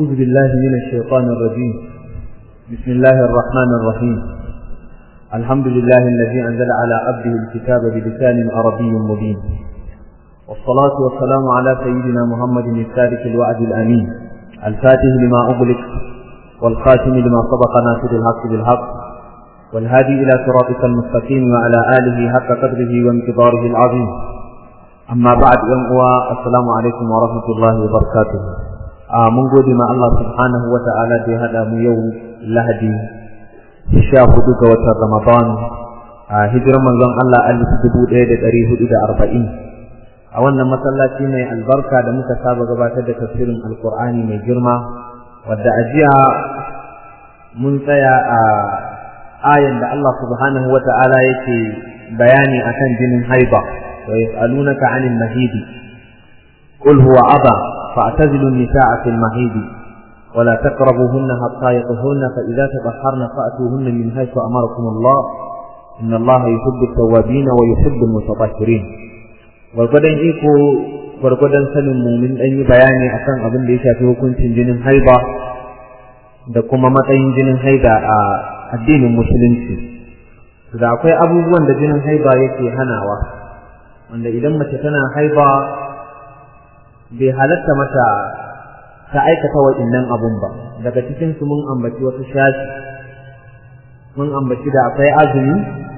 أعوذ بالله من الشيطان الرجيم بسم الله الرحمن الرحيم الحمد لله الذي أنزل على عبده الكتاب بلسان عربي مبين والصلاة والسلام على سيدنا محمد السادس الوعد الأمين الفاتح لما أغلق والخاتم لما سبق ناصر الحق بالحق والهادي إلى صراطك المستقيم وعلى آله حق قدره وانتظاره العظيم أما بعد يوم السلام عليكم ورحمة الله وبركاته mun gode ma Allah subhanahu wa ta'ala da ya haɗa mu yau lahadi sha hudu ga watan Ramadan a hijirar manzon Allah alif dubu ɗaya da ɗari hudu da arba'in a wannan masallaci mai albarka da muka saba gabatar da tafsirin alkur'ani mai girma wadda a jiya mun tsaya a ayan da Allah subhanahu wa ta'ala yake bayani akan jinin haiba wa yas'alunaka 'anil mahidi qul huwa adha فاعتزلوا النساء في المهيد ولا تقربوهن حتى يطهرن فإذا تطهرن فأتوهن من حيث أمركم الله إن الله يحب التوابين ويحب المتطهرين gwargwadon iko gwargwadon sanin mu mun ɗan yi bayani akan abin da ya shafi hukuncin jinin haiba da kuma matsayin jinin haida a addinin musulunci da akwai abubuwan da jinin haiba yake hanawa wanda idan mace tana haiba bai halatta mata ta aikata wa'innan abun ba daga cikin su mun ambaci wasu shashi mun ambaci da akwai azumi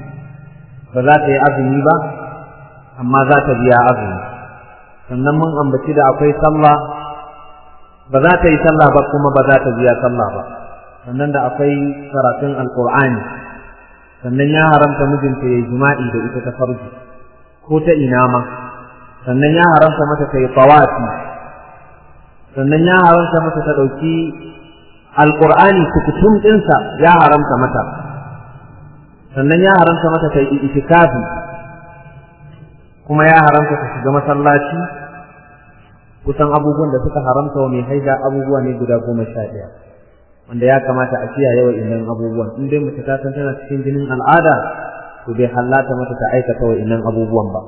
ba za ta yi azumi ba amma za ta biya azumi sannan mun ambaci da akwai sallah ba za ta yi sallah ba kuma ba za ta biya sallah ba sannan da akwai karatun alkur'ani sannan ya haramta mijinta ya yi jima'i da ita ta farji ko ta ina ma sannan ya haramta mata ta yi tawafi sannan ya haramta mata ta ɗauki alƙur'ani kukutum ɗinsa ya haramta mata sannan ya haramta mata ta yi itikafi kuma ya haramta ta shiga masallaci kusan abubuwan da suka haramta wa mai haida abubuwa ne guda goma sha ɗaya wanda ya kamata a kiyaye wa innan abubuwan in dai mace ta san tana cikin jinin al'ada to bai hallata mata ta aikata wa innan abubuwan ba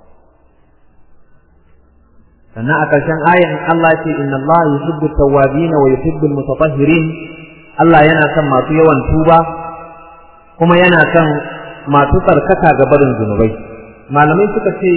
sannan a ƙarshen ayan Allah ce inna Allah yuhibbu tawwabin wa yuhibbu almutatahhirin Allah yana son masu yawan tuba kuma yana son masu tsarkaka ga barin zunubai malamai suka ce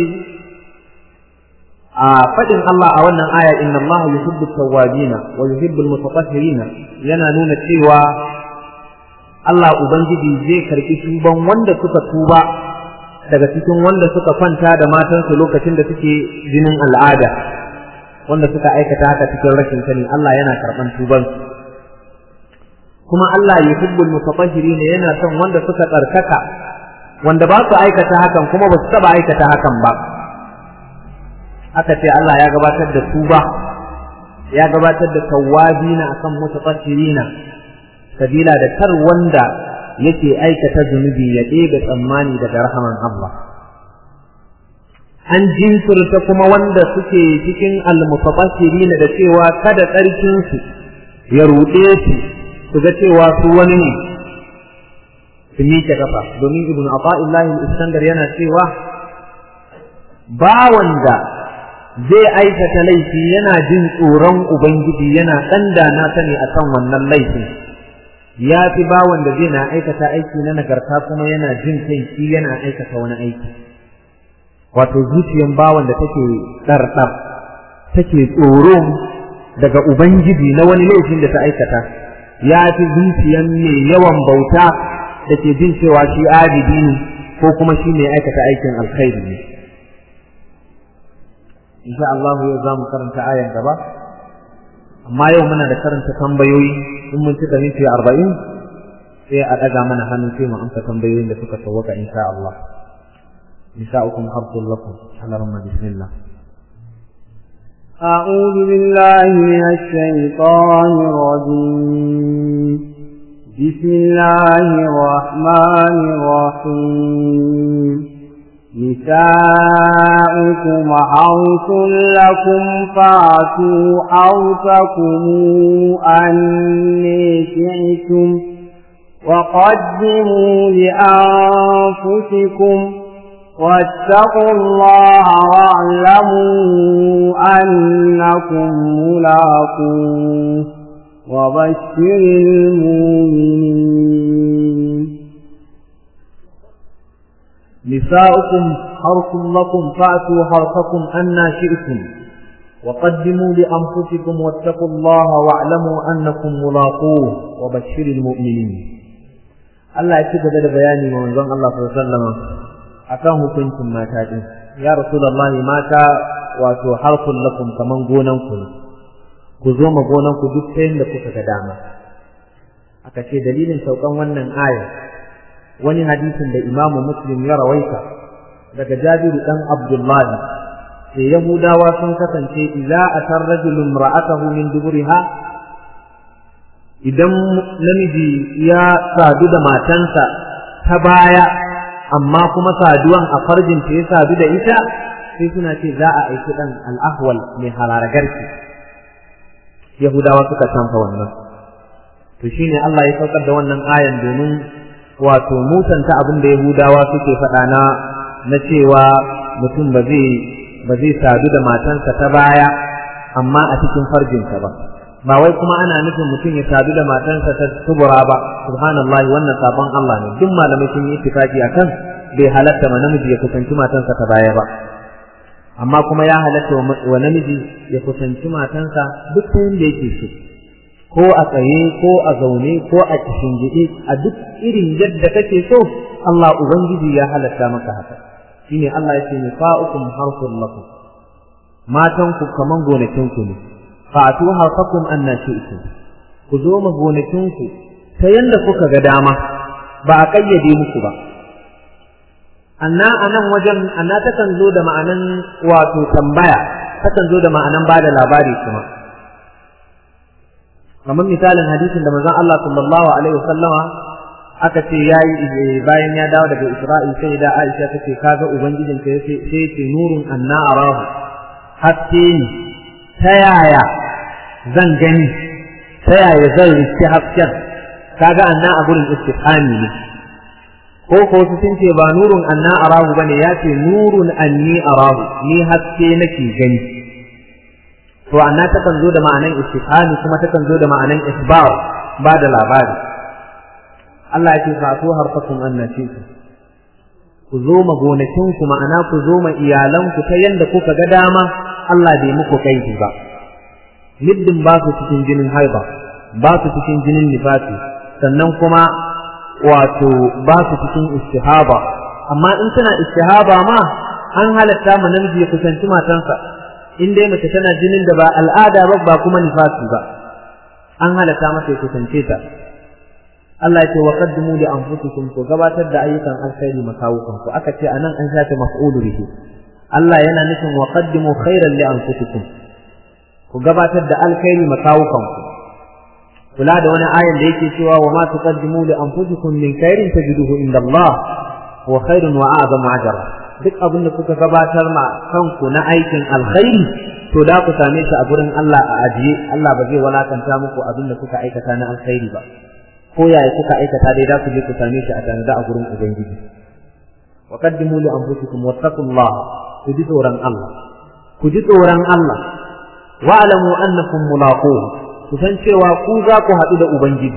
a faɗin Allah a wannan aya inna Allah yuhibbu tawwabin wa yuhibbu almutatahhirin yana nuna cewa Allah ubangiji zai karɓi tuban wanda suka tuba daga cikin wanda suka kwanta da matansu lokacin da suke jinin al'ada wanda suka aikata haka cikin rashin sani Allah yana karɓan tubansu kuma Allah ya hubbul mutatahhirin yana son wanda suka tsarkaka wanda ba su aikata hakan kuma ba su taba aikata hakan ba aka ce Allah ya gabatar da tuba ya gabatar da tawwabina akan mutatahhirina sabila da kar wanda yake aikata zunubi ya ɗebe tsammani daga rahaman Allah. An jinkirta kuma wanda suke cikin almutabashiri da cewa kada tsarkinsu ya ruɗe su su ga cewa su wani ne su miƙe kafa domin ibn Ata'illahi Iskandar yana cewa ba wanda zai aikata laifi yana jin tsoron Ubangiji yana ɗan da na sani a kan wannan laifin. ya fi bawan da zai na aikata aiki na nagarta kuma yana jin kai shi yana aikata wani aiki wato zuciyan bawan da take ɗarɗar take tsoro daga ubangiji na wani laifin da ta aikata ya fi zuciyan mai yawan bauta da ke jin cewa shi abidi ne ko kuma shi mai aikata aikin alkhairi ne insha Allah yau za mu karanta ayan gaba amma yau muna da karanta tambayoyi in mun cika minti arba'in sai a ɗaga mana hannu sai mu amsa tambayoyin da suka sauwaka insha Allah nisa'ukum harsul lakum halarma bismillah أعوذ بالله من الشيطان الرجيم بسم الله الرحمن الرحيم نساؤكم حرث لكم فأتوا حرثكم أني شئتم وقدموا لأنفسكم واتقوا الله واعلموا أنكم ملاقوه وبشر المؤمنين نساؤكم حرث لكم فأتوا حرثكم أنا شئتم وقدموا لأنفسكم واتقوا الله واعلموا أنكم ملاقوه وبشر المؤمنين Allah ya ci gaba da bayani wa manzon Allah sallallahu alaihi wasallam akan hukuncin mata din ya rasulullahi mata wato harfun lakum kaman gonan ku ku zo ma gonan ku duk tayin da kuka ga dama aka ce dalilin saukan wannan aya wani hadisin da imamu muslim ya rawaita daga jabiru dan abdullahi sai yahudawa sun kasance idza atar rajulun ra'atahu min duburiha idan namiji ya sadu da matansa ta baya amma kuma saduwan a farjin ta ya sadu da ita sai suna ce za a aiki dan al'ahwal mai hararagarki yahudawa suka canfa wannan to shine Allah ya saukar da wannan ayan domin wato mutanta abin da yahudawa suke faɗa na na cewa mutum ba zai ba zai sadu da matansa ta baya amma a cikin farjinsa ba ba wai kuma ana nufin mutum ya sadu da matansa ta tubura ba subhanallahi wannan sabon Allah ne duk malamai sun yi ittifaki akan bai halatta ma namiji ya kusanci matansa ta baya ba amma kuma ya halatta wa namiji ya kusanci matansa duk ta yanda yake so ko a tsaye ko a zaune ko a gidi a duk irin yadda kake so Allah ubangiji ya halatta maka haka shine Allah ya ce nisa'ukum harfun lakum matanku kaman gonakinku ne fa'atu harfakum anna shi'tum ku zo ma gonakinku ta yanda kuka ga dama ba a kayyade muku ba anna anan wajen anna takan zo da ma'anan wato tambaya takan zo da ma'anan bada labari kuma kamar misalin hadisin da manzon Allah sallallahu alaihi wasallama aka ce yayi bayan ya dawo daga Isra'il sai da Aisha tace kaga ubangijin ka sai sai ce nurun anna arahu haske ni ta yaya zan gani ta yaya zan riski hasken kaga anna a gurin istifhami ne ko ko su sun ce ba nurun anna arahu bane ya ce nurun anni arahu ni haske nake gani to anna takan zo da ma'anan istifhami kuma takan zo da ma'anan isbar ba da labari Allah ya ce fa su harfakum annati ku zo ma gonakin ku ma'ana ku zo ma iyalan ku ta yanda kuka ga dama Allah bai muku kaidi ba middin ba su cikin jinin haiba ba su cikin jinin nifasi sannan kuma wato ba su cikin istihaba amma in tana istihaba ma an halatta mu namiji ya kusanci matansa in dai mace tana jinin da ba al'ada ba ba kuma nifasi ba an halatta mata ya kusance ta Allah ya ce wa qaddimu li anfusikum ku gabatar da ayyukan alkhairi makawukan ku aka ce anan an shafe maf'ulu bihi Allah yana nufin wa qaddimu khairan li anfusikum ku gabatar da alkhairi makawukan ku kula da wani ayan da yake cewa wa ma tuqaddimu li anfusikum min khairin tajiduhu inda Allah wa khairun wa a'zamu ajra duk abin da kuka gabatar ma kanku na aikin alkhairi to da ku same shi a gurin Allah a ajiye Allah ba zai walakanta muku abin da kuka aikata na alkhairi ba ko yaya kuka aikata dai za ku je ku same shi a tanada a gurin ubangiji wa qaddimu li anfusikum wattaqullaha ku ji tsoron Allah ku ji tsoron Allah wa alamu annakum mulaquhu ku san cewa ku za ku haɗu da ubangiji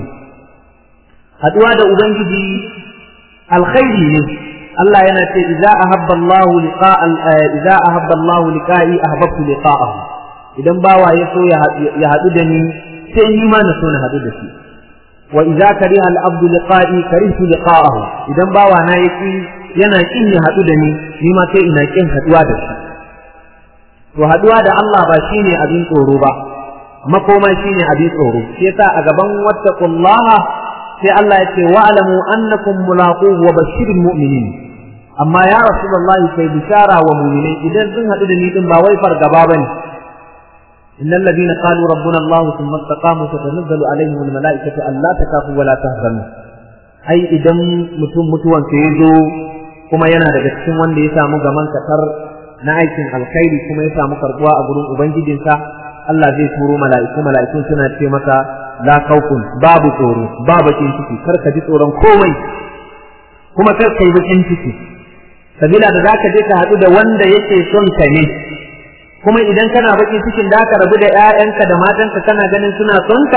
haɗuwa da ubangiji alkhairi ne Allah yana ce idza ahabba Allah liqa'a idza ahabba Allah liqa'i ahbabtu liqa'ahu idan bawa ya so ya haɗu da ni sai ni ma na so na haɗu da shi wa idza kariha al-abdu liqa'i karihtu liqa'ahu idan bawa na yaki yana kin ya hadu da ni ni ma sai ina kin haduwa da shi to haduwa da Allah ba shine abin tsoro ba makoma shine abin tsoro shi yasa a gaban wattaqullaha sai Allah ya ce wa'lamu annakum mulaquhu wa bashiril mu'minin amma ya rasulullahi kai bishara wa mu'minai idan sun hadu da ni din ba wai fargaba bane إن الذين قالوا ربنا الله ثم استقاموا تتنزل عليهم الملائكة ألا تخافوا ولا تهزموا أي إذا متم متوان سيزو كما ينا daga cikin wanda ya samu gaman katar na aikin alkhairi kuma ya samu karbuwa a gurin ubangijinsa Allah zai turo mala'iku mala'ikun suna ce maka la khawfun babu tsoro ba bakin ciki kar ka ji tsoron komai kuma kar ka yi bakin ciki sabila da zaka je ka haɗu da wanda yake son ka ne kuma idan kana bakin cikin da ka rabu da ƴaƴanka da matanka kana ganin suna son ka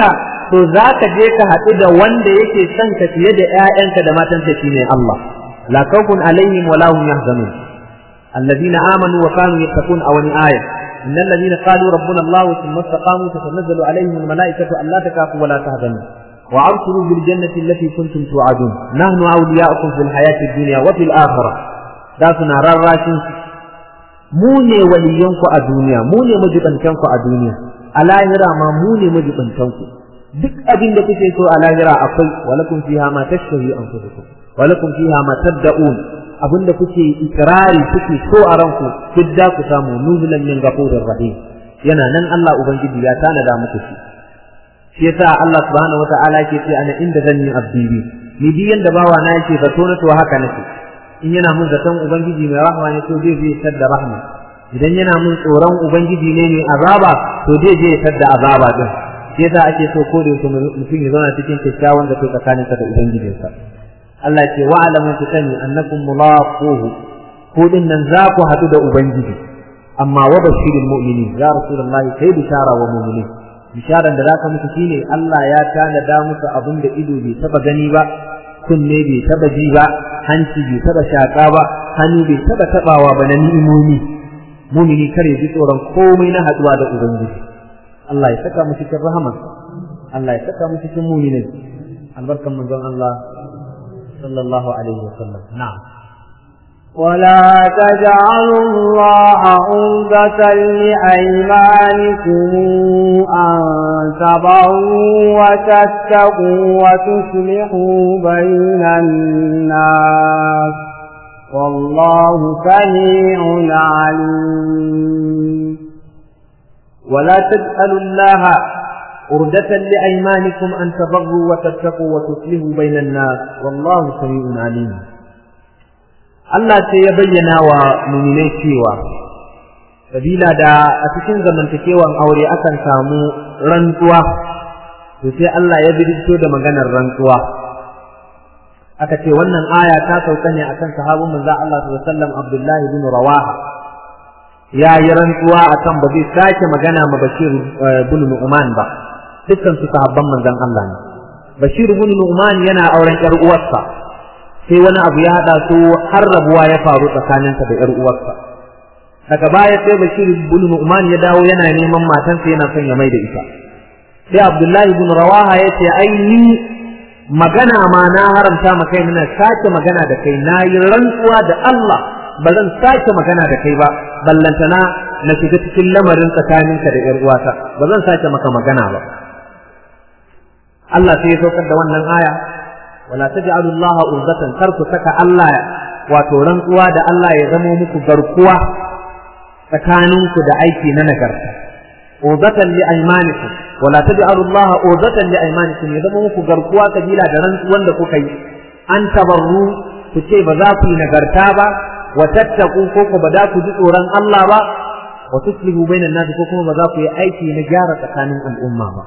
to za ka je ka haɗu da wanda yake son ka fiye da ƴaƴanka da matanka shine Allah la khawfun alaihim wa la hum yahzanun alladhina amanu wa kanu yattaqun aw ni aya innal ladina qalu rabbuna Allah thumma istaqamu tatanazzalu alaihim al malaikatu alla takafu wa la tahzanu wa abshiru bil jannati allati kuntum tu'adun nahnu awliya'ukum fil hayati ad-dunya wa fil akhirah da suna rarrashin mu ne waliyanku a duniya mu ne majibantanku a duniya a lahira ma mu ne majibantanku duk abin da kuke so a lahira akwai walakum fiha ma tashtahi anfusukum walakum fiha ma tad'un abin da kuke ikrari kuke so a ranku duk da ku samu nuzulan min ghafurir rahim yana nan Allah ubangiji ya tanada muku shi shi yasa Allah subhanahu wataala yake ce ana inda zanni abdi bi ni bi yanda bawa na yake zato na to haka nake in yana mun zaton ubangiji mai rahma ne to zai zai tadda rahma idan yana mun tsoron ubangiji ne mai azaba to zai je tadda azaba din shi yasa ake so ko da mutum ya zauna cikin kyakkyawan da to tsakanin sa da ubangijinsa Allah ce wa alamu ku sani annakum mulaquhu ko din nan za ku hadu da ubangiji amma wa bashirul mu'minin ya rasulullahi kai bishara wa mu'minin bisharan da zaka musu shine Allah ya tanada musu abin da ido bai taba gani ba kunne bai taba ji ba hanci bai taba shaka ba hannu bai taba tabawa ba na ni'imomi mumini kare ji tsoron komai na haduwa da ubangiji Allah ya saka mu cikin rahama Allah ya saka mu cikin mu'minin albarkan manzon Allah sallallahu alaihi wasallam na'am ولا تجعلوا الله عرضة لأيمانكم أن تبروا وتتقوا وتصلحوا بين الناس والله سميع عليم ولا تجعلوا الله عرضة لأيمانكم أن تبروا وتتقوا وتصلحوا بين الناس والله سميع عليم Allah sai ya bayyana wa muminai cewa sabila da a cikin zamantakewan aure akan samu rantsuwa to sai Allah ya bidito da maganar rantsuwa aka ce wannan aya ta sauka ne akan sahabin manzo Allah sallallahu alaihi wasallam Abdullahi bin Rawaha ya yi rantsuwa akan ba zai sake magana ma Bashir bin Nu'man ba dukkan su sahabban manzon Allah ne Bashir bin Nu'man yana auren ƴar uwarsa sai wani abu ya haɗa su har rabuwa ya faru tsakaninsa da ‘yar uwarsa. Daga baya sai Bashir bin Nu'man ya dawo yana neman matansa yana son ya mai da ita. Sai Abdullahi bin Rawaha ya ce ai ni magana ma na haramta ma kai na sake magana da kai na yi rantsuwa da Allah ba zan sake magana da kai ba ballantana na shiga cikin lamarin tsakaninka da ‘yar uwata ba zan sake maka magana ba. Allah sai ya saukar da wannan aya wala taj'alu Allah urzatan kar ku saka Allah wato rantsuwa da Allah ya zamo muku garkuwa tsakaninku da aiki na nagarta urzatan li aymanikum wala taj'alu Allah urzatan li aymanikum ya zamo muku garkuwa kabila da rantsuwan da kuka yi an tabarru ku ce ba za ku yi nagarta ba wa tattaku ko ku ba za ku ji tsoron Allah ba wa tuslihu bainan nas ko kuma ba za ku yi aiki na gyara tsakanin al'umma ba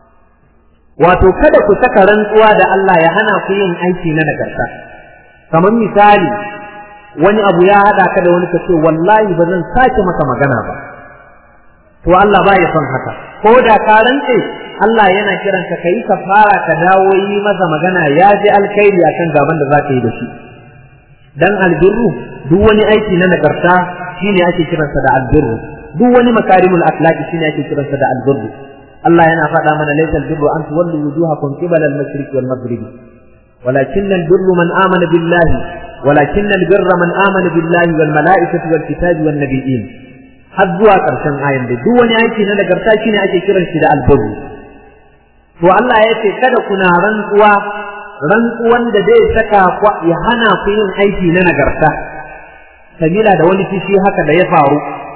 wato kada ku saka rantsuwa da Allah ya hana ku yin aiki na nagarta kamar misali wani abu ya hada ka da wani ka ce wallahi ba zan sake maka magana ba to Allah ba ya son haka ko da ka rantse Allah yana kiran ka kai ka fara ka dawo yi masa magana ya ji alkhairi akan gaban da zaka yi da shi dan albirru duk wani aiki na nagarta shine ake kiransa da albirru duk wani makarimul akhlaqi shine ake kiransa da albirru Allah yana faɗa mana laysa albirru an tuwallu wujuhakum qibala al-mashriq wal maghrib ولكن البر من آمن بالله ولكن البر من آمن بالله والملائكة والكتاب والنبيين har zuwa ƙarshen ayan da duk wani aiki na nagarta shine ake kiran shi da albirru to Allah ya ce kada kuna rantsuwa rantsuwan da zai saka ya hana ku yin aiki na nagarta sabila da wani kishi haka da ya faru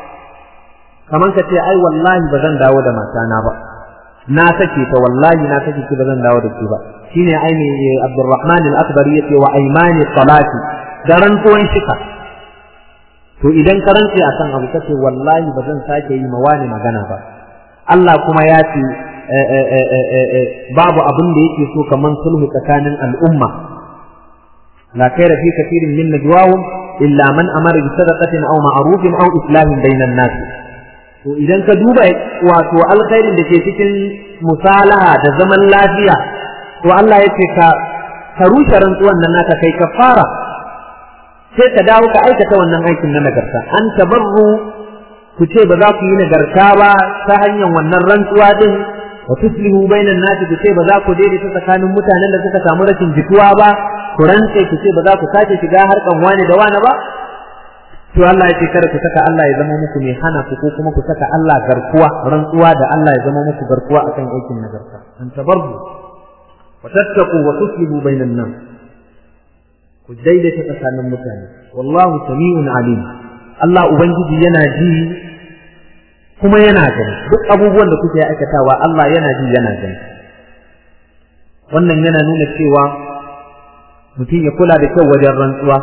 kamar ka ce ai wallahi ba zan dawo da matana ba na sake ta wallahi na sake ki ba zan dawo da ki ba shine ai ne Abdurrahman al-Akbari yace wa aymani salati da rantsuwan shika to idan ka rantse a kan abu kace wallahi ba zan sake yi ma wani magana ba Allah kuma ya ce babu abin da yake so kaman sulhu tsakanin al'umma la khaira fi kathirin min najwahum illa man amara bi sadaqatin aw ma'rufin aw islahin bainan nas to idan ka duba wato alkhairin da ke cikin musalaha da zaman lafiya to Allah ya ce ka ka rushe rantsuwan nan naka kai ka fara sai ka dawo ka aikata wannan aikin na nagarta an tabarru ku ce ba za ku yi nagarta ba ta hanyar wannan rantsuwa din wa tuslihu bainan nasi ku ce ba za ku daidaita tsakanin mutanen da suka samu rashin jituwa ba ku rantse ku ce ba za ku sake shiga harkan wani da wani ba to Allah ya ce kada ku saka Allah ya zama muku mai hana ku ko kuma ku saka Allah garkuwa rantsuwa da Allah ya zama muku garkuwa akan aikin nagarta an tabarru wa tattaqu wa tuslihu bainan nas ku daidaita tsakanin mutane wallahu sami'un alim Allah ubangiji yana ji kuma yana gani duk abubuwan da kuke aikatawa Allah yana ji yana gani wannan yana nuna cewa mutum ya kula da kyau wajen rantsuwa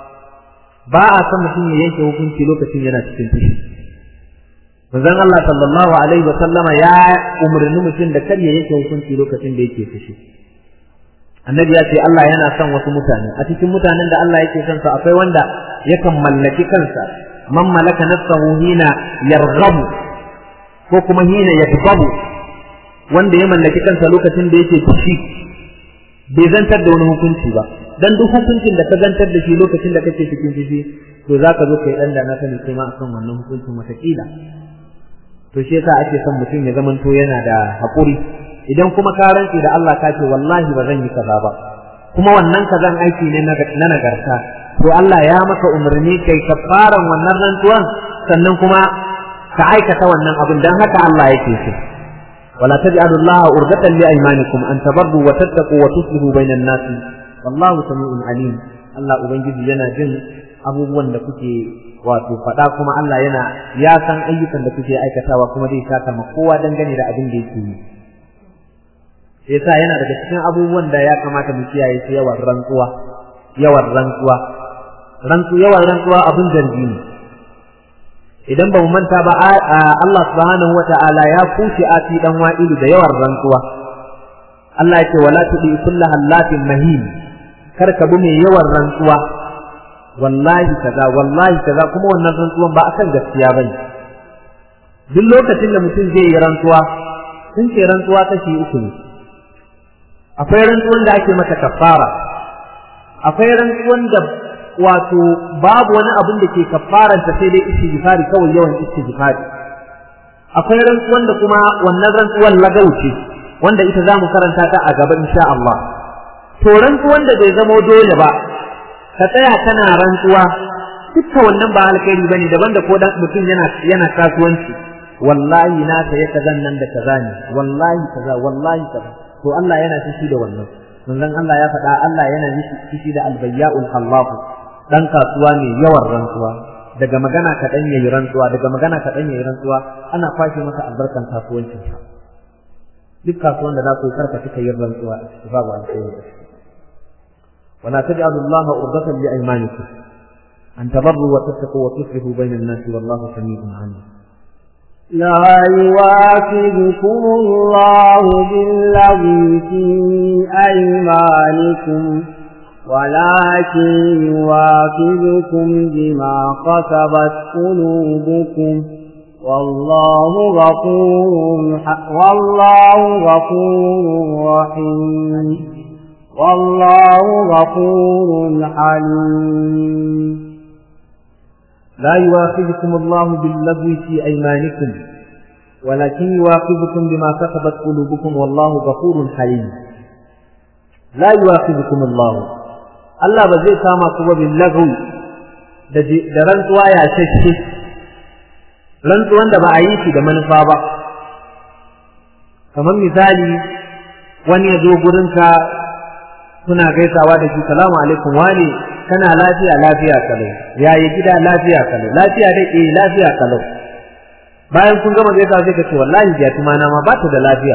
ba a san mutum ya yanke hukunci lokacin yana cikin fushi manzon Allah sallallahu alaihi wa sallama ya umarni mutum da kar ya yanke hukunci lokacin da yake fushi annabi ya ce Allah yana son wasu mutane a cikin mutanen da Allah yake son su akwai wanda yakan mallaki kansa man malaka nafsahu hina yarghabu ko kuma hina yadbabu wanda ya mallaki kansa lokacin da yake fushi bai zantar da wani hukunci ba dan duk hukuncin da ka zantar da shi lokacin da kake cikin fushi to zaka zo kai dan da na sani kai ma akan wannan hukuncin watakila to shi yasa ake son mutum ya zamanto yana da haƙuri idan kuma ka rantsi da Allah ka ce wallahi ba zan yi kaza ba kuma wannan kazan aiki ne na nagarta to Allah ya maka umarni kai kafaran wannan rantsuwan sannan kuma ka aikata wannan abin dan haka Allah yake so wala taj'alu Allah urdatan li aymanikum an tabarru wa tattaqu wa tuslihu bainan nas wallahu sami'un alim Allah ubangiji yana jin abubuwan da kuke wato faɗa kuma Allah yana ya san ayyukan da kuke aikatawa kuma zai saka ma kowa dangane da abin da yake yi yasa yana daga cikin abubuwan da ya kamata mu kiyaye su yawan rantsuwa yawan rantsuwa rantsu yawan rantsuwa abin zargi ne idan ba mu manta ba Allah subhanahu wata'ala ya kuce ati dan wa'ilu da yawan rantsuwa Allah ya ce wala tudi kullu hallatin mahin kar ka bi mai yawan rantsuwa wallahi kaza wallahi kaza kuma wannan rantsuwan ba akan gaskiya bane duk lokacin da mutum zai yi rantsuwa sun ce rantsuwa kashi uku ne akwai rantsuwan da ake mata kafara akwai rantsuwan da wato babu wani abin da ke kafaranta sai dai istighfari kawai yawan istighfari akwai rantsuwan da kuma wannan rantsuwan lagauce wanda ita zamu karanta ta a gaba insha Allah to rantsuwan da bai zama dole ba ka tsaya kana rantsuwa dukkan wannan ba alkhairi bane daban da ko dan mutum yana yana kasuwanci wallahi na saya kazan nan da kaza ne wallahi kaza wallahi kaza to Allah yana fushi da wannan manzon Allah ya faɗa Allah yana fushi da albayya'ul hallahu dan kasuwa ne yawan rantsuwa daga magana kaɗan yayi rantsuwa daga magana kaɗan yayi rantsuwa ana kwashe masa albarkan kasuwancin sa duk kasuwan da za ku karka kika yin rantsuwa a ciki babu alkhairi da shi ولا تجعلوا الله عرضة لأيمانكم أن تبروا وتتقوا وتصلحوا بين الناس والله سميع عليم لا يواكبكم الله بالذي في أيمانكم ولكن يواكبكم بما كسبت قلوبكم والله غفور والله غفور رحيم والله غفور حليم لا يواخذكم الله باللغو في أيمانكم ولكن يواخذكم بما كسبت قلوبكم والله غفور حليم لا يواخذكم الله الله بزي ساما كوبا باللغو da rantsuwa ya shashe rantsuwan da ba a yi shi da manufa ba kamar misali wani ya zo gurinka suna gaisawa da shi salamu alaikum wani kana lafiya lafiya kalau yayi gida lafiya kalau lafiya dai eh lafiya kalau bayan kun gama gaisa sai ka ce wallahi ya tuma na ma ba ta da lafiya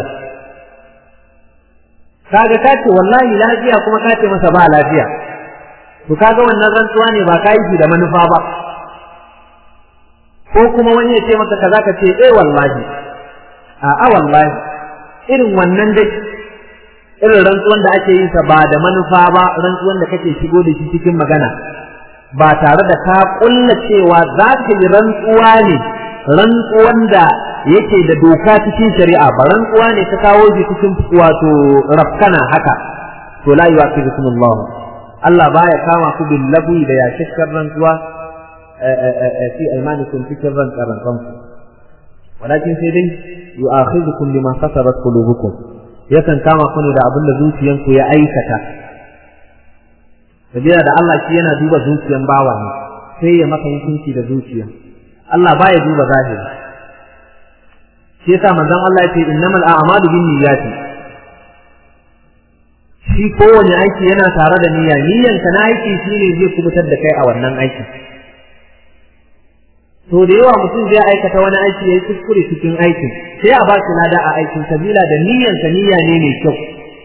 kaga ka ce wallahi lafiya kuma ka ce masa ba lafiya to kaga wannan rantsuwa ne ba ka yi da manufa ba ko kuma wani ya ce maka kaza ka ce eh wallahi a a wallahi irin wannan dai irin rantsuwan da ake yin sa ba da manufa ba rantsuwan da kake shigo da shi cikin magana ba tare da ka kulla cewa za ka yi rantsuwa ne rantsuwan da yake da doka cikin shari'a ba rantsuwa ne ta kawo shi cikin wato rafkana haka to la yu'aqibukum Allah Allah baya kama ku bil lagwi da ya shakkar rantsuwa fi aymanikum cikin rantsaran kanku walakin sai dai yu'akhidhukum bima kasabat qulubukum yakan kama ku ne da abin da zuciyanku ya aikata sabila da Allah shi yana duba zuciyan bawa ne sai ya maka hukunci da zuciya Allah baya duba zahiri shi yasa manzon Allah ya ce innamal a'malu binniyati shi kowane aiki yana tare da niyya niyyan ka na aiki shine zai kubutar da kai a wannan aiki to da yawa mutum zai aikata wani aiki yayi kuskure cikin aikin sai a ba shi lada a aikin sabila da niyyan ka niyya ne mai kyau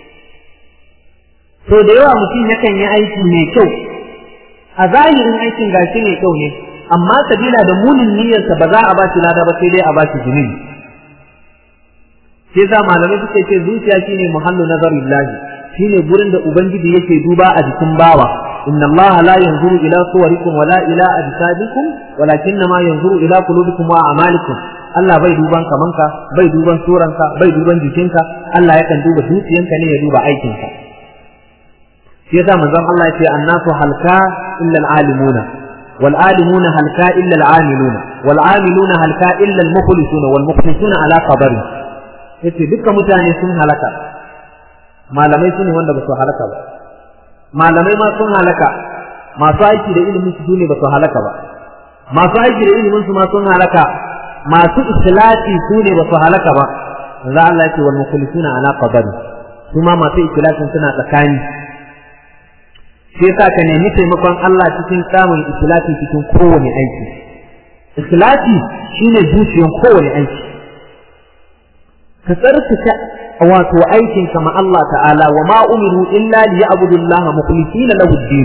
to da yawa mutum yakan yi aiki mai kyau a zahirin aikin gashi mai kyau ne amma sabila da munin niyyarsa ba za a ba shi lada ba sai dai a ba shi zunubi sai za malamai suke ce zuciya shine muhallu nazarillahi shine gurin da ubangiji yake duba a jikin bawa inna Allah la yanzuru ila suwarikum wala ila ajsadikum walakinna ma yanzuru ila qulubikum wa a'malikum Allah bai duban kamanka bai duban suranka bai duban jikinka Allah yakan duba zuciyanka ne ya duba aikinka shi yasa manzon Allah ya ce annasu halka illa al-alimuna wal alimuna halka illa al-amiluna wal amiluna halka illa al-mukhlisuna wal mukhlisuna ala qadari yace dukkan mutane sun halaka malamai su ne wanda ba su halaka ba malamai ma sun halaka masu aiki da ilimin su ne ba su halaka ba masu aiki da ilimin su ma sun halaka masu ikhlasi su ne ba su halaka ba za Allah ya ce wal mukhlisuna ala qadari su ma masu ikhlasin suna tsakani shi yasa ka nemi taimakon Allah cikin samun ikhlasi cikin kowane aiki ikhlasi shine zuciyar kowane aiki ka tsarkake wato aikin ka ma Allah ta'ala wa ma umiru illa li ya'budu Allah mukhlisina lahu ad-din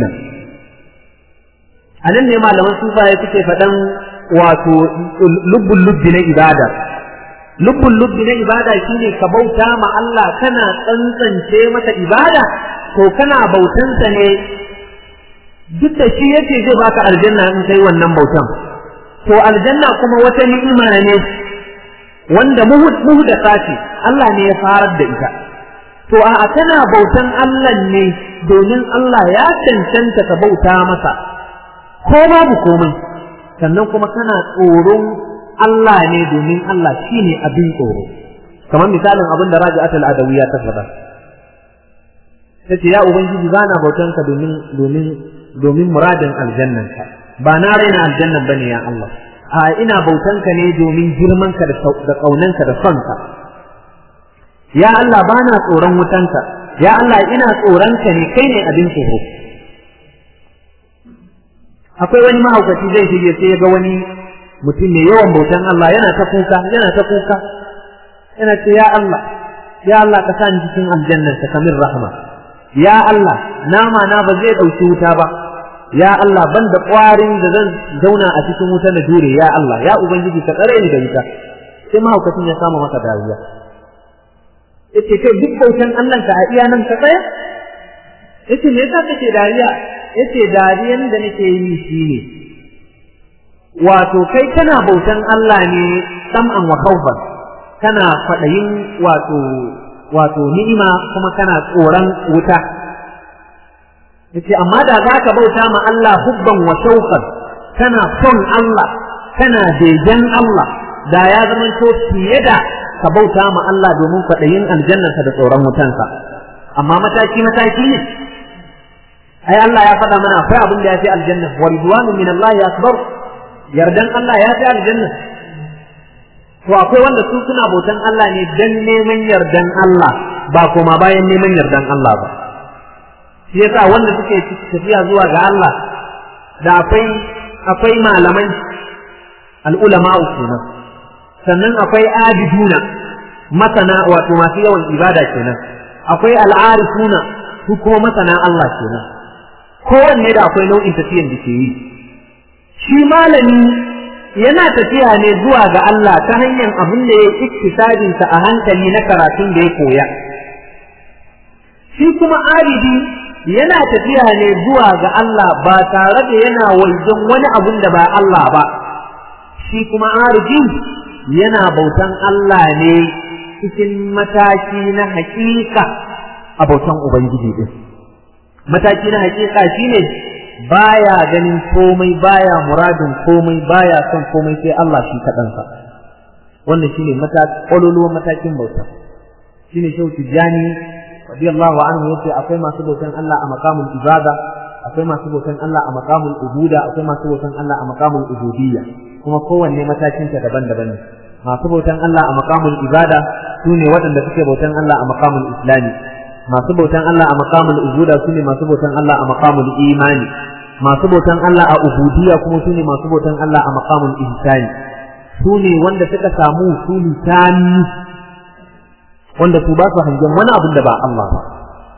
anan ne malaman sufaye suke faɗan wato lubbul lubbi na ibada lubbul lubbi na ibada shine ka bauta ma Allah kana tsantsance mata ibada to kana bautansa ne duk da shi yace zai baka aljanna in kai wannan bautan to aljanna kuma wata ni'ima ne wanda muhdasa ce Allah ne ya farar da ita to a kana bautan Allah ne domin Allah ya cancanta ka bauta masa ko babu komai sannan kuma kana tsoron Allah ne domin Allah shine abin tsoro kamar misalin abin da Raji'atul Adawiyya ta faɗa tace ya ubangiji bana bautan ka domin domin domin muradin aljannanka ba na raina aljannan bane ya Allah a ina bautanka ne domin girmanka da ƙaunanka da sonka ya Allah ba na tsoron wutanka ya Allah ina tsoronka ne kai ne abin tsoro akwai wani mahaukaci zai shige sai ya ga wani mutum mai yawan bautan Allah yana ta kuka yana ta kuka yana ce ya Allah ya Allah ka sa ni cikin aljannar ka kamar rahama ya Allah nama na ba zai ɗauki wuta ba ya Allah ban da ƙwarin da zan zauna a cikin wuta na jure ya Allah ya ubangiji ka tsare ni da wuta sai mahaukacin ya kama maka dariya yace kai duk bautan Allah ka a iya nan ka tsaya yace me yasa kake dariya yace dariyan da nake yi shine wato kai kana bautan Allah ne sam'an wa khawfan kana fadayin wato wato ni'ima kuma kana tsoron wuta yace amma da zaka bauta ma Allah hubban wa shauqan kana son Allah kana begen Allah da ya zama to fiye da ka bauta ma Allah domin kwaɗayin aljannarsa da tsoron wutansa amma mataki mataki ne ai Allah ya faɗa mana akwai abin da ya fi aljanna wa ridwanu min Allah akbar yardan Allah ya fi aljanna to akwai wanda su suna bautan Allah ne dan neman yardan Allah ba kuma bayan neman yardan Allah ba shi yasa wanda suke tafiya zuwa ga Allah da akwai akwai malamai al'ulama kenan sannan akwai abiduna masana wato masu yawan ibada kenan akwai al'arifuna su kuma masana Allah kenan kowanne da akwai nau'in tafiyan da ke yi shi malami yana tafiya ne zuwa ga Allah ta hanyar abin da ya iktisadinsa a hankali na karatun da ya koya shi kuma abidi yana tafiya ne zuwa ga Allah ba tare da yana wajen wani abun da ba Allah ba shi kuma arifin yana bautan Allah ne cikin mataki na hakika a bautan ubangiji din mataki na hakika shine baya ganin komai baya muradin komai baya son komai sai Allah shi kaɗansa wannan shine ƙololuwan matakin bauta shine shehu tijjani radiyallahu anhu yace akwai masu bautan Allah a maqamul ibada akwai masu bautan Allah a maqamul ubuda akwai masu bautan Allah a maqamul ubudiyya kuma kowanne matakin ta daban-daban ne masu bautan Allah a maqamul ibada sune waɗanda suke bautan Allah a maqamul islami masu bautan Allah a maqamul ubuda sune masu bautan Allah a maqamul imani masu bautan Allah a ubudiyya kuma sune masu bautan Allah a maqamul ihsani sune wanda suka samu usuli tani wanda su ba su hangen wani abin da ba Allah ba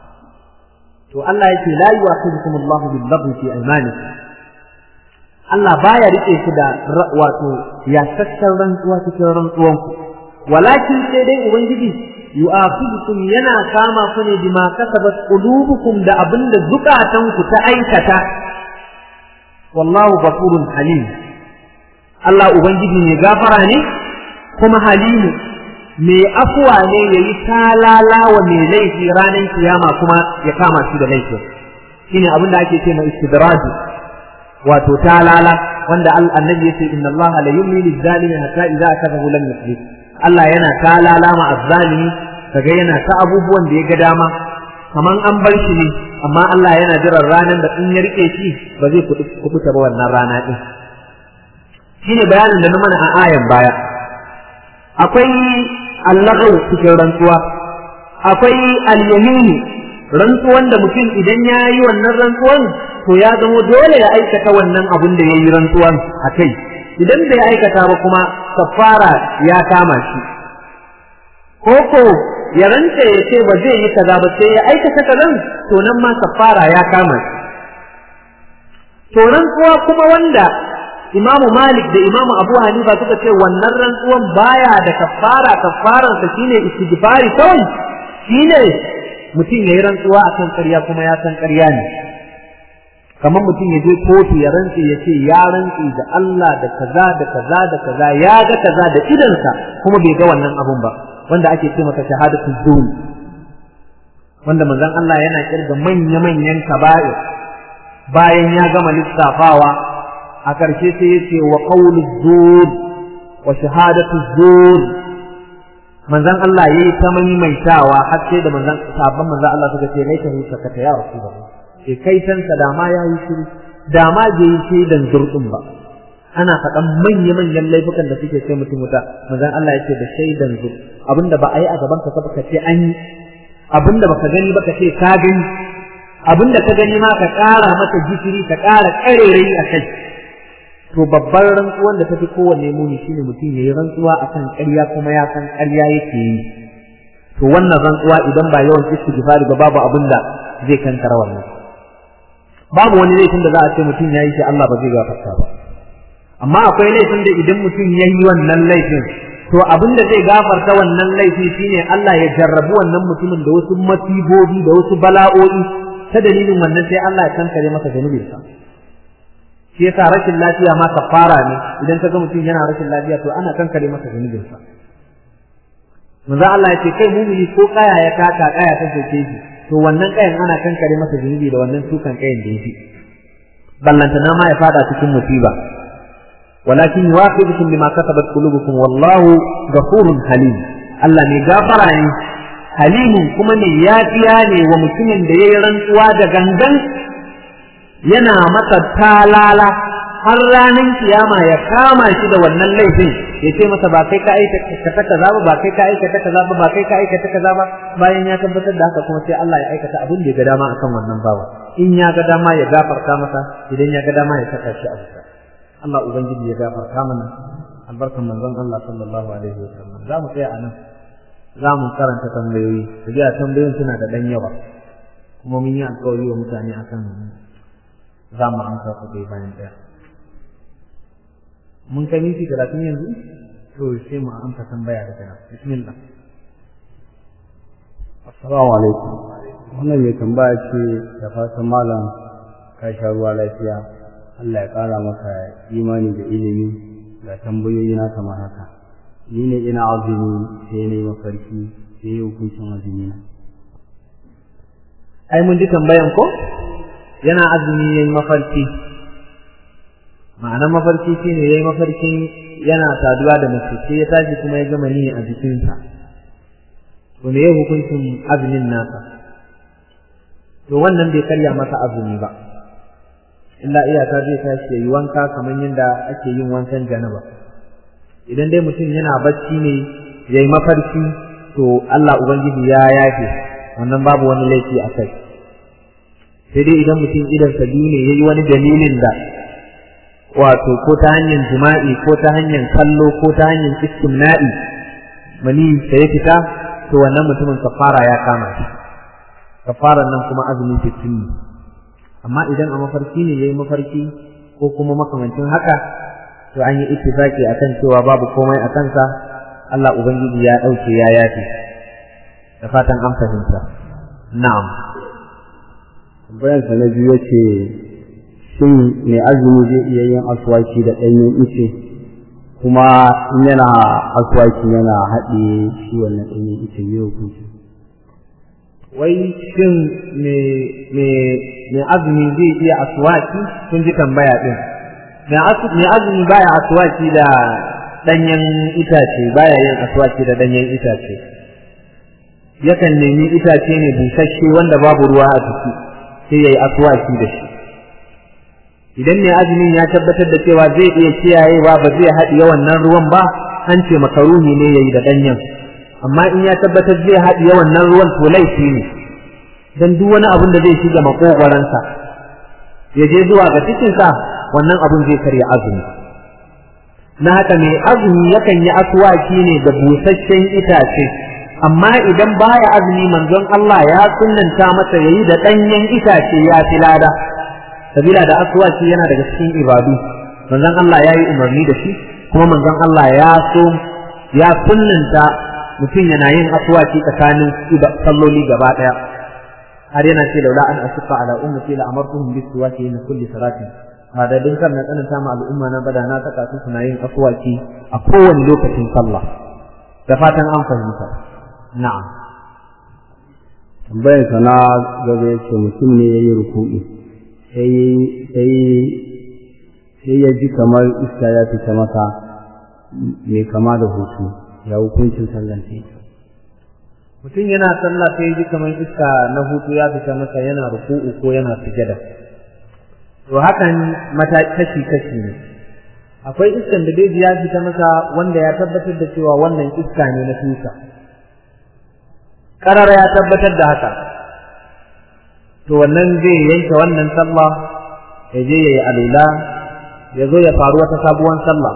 to Allah yake la yu'akhidukum Allah bil lagwi fi aymanikum Allah baya rike ku da wato ya sassar rantsuwa cikin rantsuwanku walakin sai dai ubangiji yu'akhidukum yana kama ku ne bima kasabat qulubukum da abinda zukatanku ta aikata wallahu ghafurun halim Allah ubangiji ne gafara ne kuma halimu mai afuwa ne ya yi talala wa mai laifi ranar kiyama kuma ya kama shi da laifin shine abin da ake ce na istidraji wato talala wanda annabi yace inna Allah la yumli lil zalimi hatta idza akazahu lam yuflih Allah yana talala ma azzalimi kaga yana ta abubuwan da ya ga dama kaman an bar shi ne amma Allah yana jiran ranar da in ya rike shi ba zai kubuta ba wannan rana din shine bayanin da na mana a ayan baya akwai allagau cikin rantsuwa akwai alyamini rantsuwan da mutum idan ya yi wannan rantsuwan to ya zamo dole ya aikata wannan abun da ya yi rantsuwan a kai idan bai aikata ba kuma kafara ya kama shi koko ya rantse ya ce ba zai yi kaza ba sai ya aikata kazan to nan ma kafara ya kama shi to rantsuwa kuma wanda Imamu Malik da Imamu Abu Hanifa suka ce wannan rantsuwan baya da kafara kafaran sa shine istighfari kawai shine mutum yayi rantsuwa akan ƙarya kuma ya san ƙarya ne kamar mutum ya je kotu ya rantse ya ce ya rantse da Allah da kaza da kaza da kaza ya ga kaza da idansa kuma bai ga wannan abun ba wanda ake ce masa shahadatu zuul wanda manzon Allah yana kirga manya-manyan kaba'ir bayan ya gama lissafawa a ƙarshe sai ya ce wa ƙaulu zuwa wa shahadatu zuwa manzan Allah ya yi ta maimaitawa har sai da manzan sabon manzan Allah suka ce laita hu sakata ya rasu da ke kai tansa da ma ya yi shiru da ma bai yi shaidan zurɗin ba ana faɗan manya-manyan laifukan da suke sai mutum wuta manzan Allah ya ce da shaidan zur abinda ba a yi a gaban ka ka ce an yi abinda baka gani ba ka ce ka gani abinda ka gani ma ka ƙara mata gishiri ka ƙara ƙarerai a kai to babbar rantsuwan da tafi kowanne muni shine mutum yayi rantsuwa akan ƙarya kuma ya san ƙarya yake yi to wannan rantsuwa idan ba yawan istighfari ba babu abin da zai kankara wannan babu wani laifin da za a ce mutum yayi shi Allah ba zai gafarta ba amma akwai laifin da idan mutum yayi wannan laifin to abin da zai gafarta wannan laifi shine Allah ya jarrabu wannan mutumin da wasu masibobi da wasu bala'o'i ta dalilin wannan sai Allah ya kankare masa zanubinsa shi yasa rashin lafiya ma kafara ne idan ka ga mutum yana rashin lafiya to ana kankare masa zunubin sa manzo Allah ya ce kai mumini ko kaya ya taka kaya ta soke shi to wannan kayan ana kankare masa zunubi da wannan tukan kayan da yake ballanta na ma ya fada cikin musiba walakin yuwafiqukum bima kasabat qulubukum wallahu ghafurun halim Allah ne gafara ne halimun kuma ne yafiya ne wa mutumin da yayi rantsuwa da gangan yana masa talala har ranar kiyama ya kama shi da wannan laifin ya ce masa ba kai ka aikata kaza ba ba kai ka aikata kaza ba ba kai ka aikata kaza ba bayan ya tabbatar da haka kuma sai Allah ya aikata abin da ya ga dama akan wannan bawa in ya ga dama ya gafarta masa idan ya ga dama ya saka shi a wuta Allah ubangiji ya gafarta mana albarkan manzon Allah sallallahu alaihi wasallam za mu tsaya anan za mu karanta tambayoyi da tambayoyin suna da dan yawa kuma mun yi alƙawari wa mutane akan za mu amsa su ɗaya bayan ɗaya. Mun kai minti talatin yanzu? To sai mu amsa tambaya daga nan. Bismillah. Assalamu alaikum. Wannan mai tambaya ce da fatan malam ka sha ruwa lafiya. Allah ya ƙara maka imani da ilimi ga tambayoyi na kamar haka ni ne ina azumi sai ne mafarki sai yi hukuncin azumi na ai mun ji tambayan ko yana azumi yayi mafarki ma'anar mafarki shine yayi mafarkin yana saduwa da mace sai ya tashi kuma ya gama ni a jikinsa to me hukuncin azumin nasa to wannan bai karya masa azumi ba illa iyaka zai tashi yayi wanka kamar yadda ake yin wankan janaba idan dai mutum yana bacci ne yayi mafarki to Allah ubangiji ya yafe wannan babu wani laifi a kai sai dai idan mutum idan sa biyu ne yayi wani dalilin da wato ko ta hanyar jima'i ko ta hanyar kallo ko ta hanyar istimna'i mani sai ya fita to wannan mutumin kafara ya kama shi kafaran nan kuma azumi sittin ne amma idan a mafarki ne yayi mafarki ko kuma makamancin haka to an yi ittifaki akan cewa babu komai a kansa Allah ubangiji ya dauke ya yafe da fatan an fahimta na'am bayan sa na biyu yace shin mai azumi zai iya yin aswaki da ɗanyen ice kuma in yana aswaki yana haɗe shi wannan ɗanyen ice ne hukunci wai shin mai azumi zai iya aswaki kun ji tambaya din mai azumi baya aswaki da danyen itace baya yin aswaki da danyen itace yakan nemi itace ne busasshe wanda babu ruwa a ciki sai yayi aswaki da shi idan mai azumin ya tabbatar da cewa zai iya kiyayewa ba zai haɗiye wannan ruwan ba an ce makaruhi ne yayi da danyen amma in ya tabbatar zai haɗiye wannan ruwan to laifi ne dan duk wani abin da zai shiga makogwaransa ya je zuwa ga cikinsa wannan abin zai karya azumi na haka mai azumi yakan yi aswaki ne da busasshen itace amma idan baya azumi manzon Allah ya sunnanta masa yayi da ɗanyen itace ya fi lada sabila da aswaki yana daga cikin ibadu manzon Allah ya yi umarni da shi kuma manzon Allah ya so ya sunnanta mutum yana yin aswaki tsakanin salloli gaba ɗaya har yana ce laula an asufa ala ummati la amartuhum bis siwaki min kulli salatin ba da din kan na tsananta ma al'umma na bada na saka su suna yin aswaki a kowane lokacin sallah da fatan an fahimta na'am tambayar sa na gaba yace mutum ne yayi ruku'i sai sai sai ya ji kamar iska ya fita masa mai kama da hutu ya hukuncin sallan sai mutum yana sallah sai ji kamar iska na hutu ya fita masa yana ruku'u ko yana sujada to hakan mata kashi kashi ne akwai iskan da dai ya fita masa wanda ya tabbatar da cewa wannan iska ne na tusa karara ya tabbatar da haka to wannan zai yanke wannan sallah ya je ya yi alula ya zo ya faru wata sabuwar sallah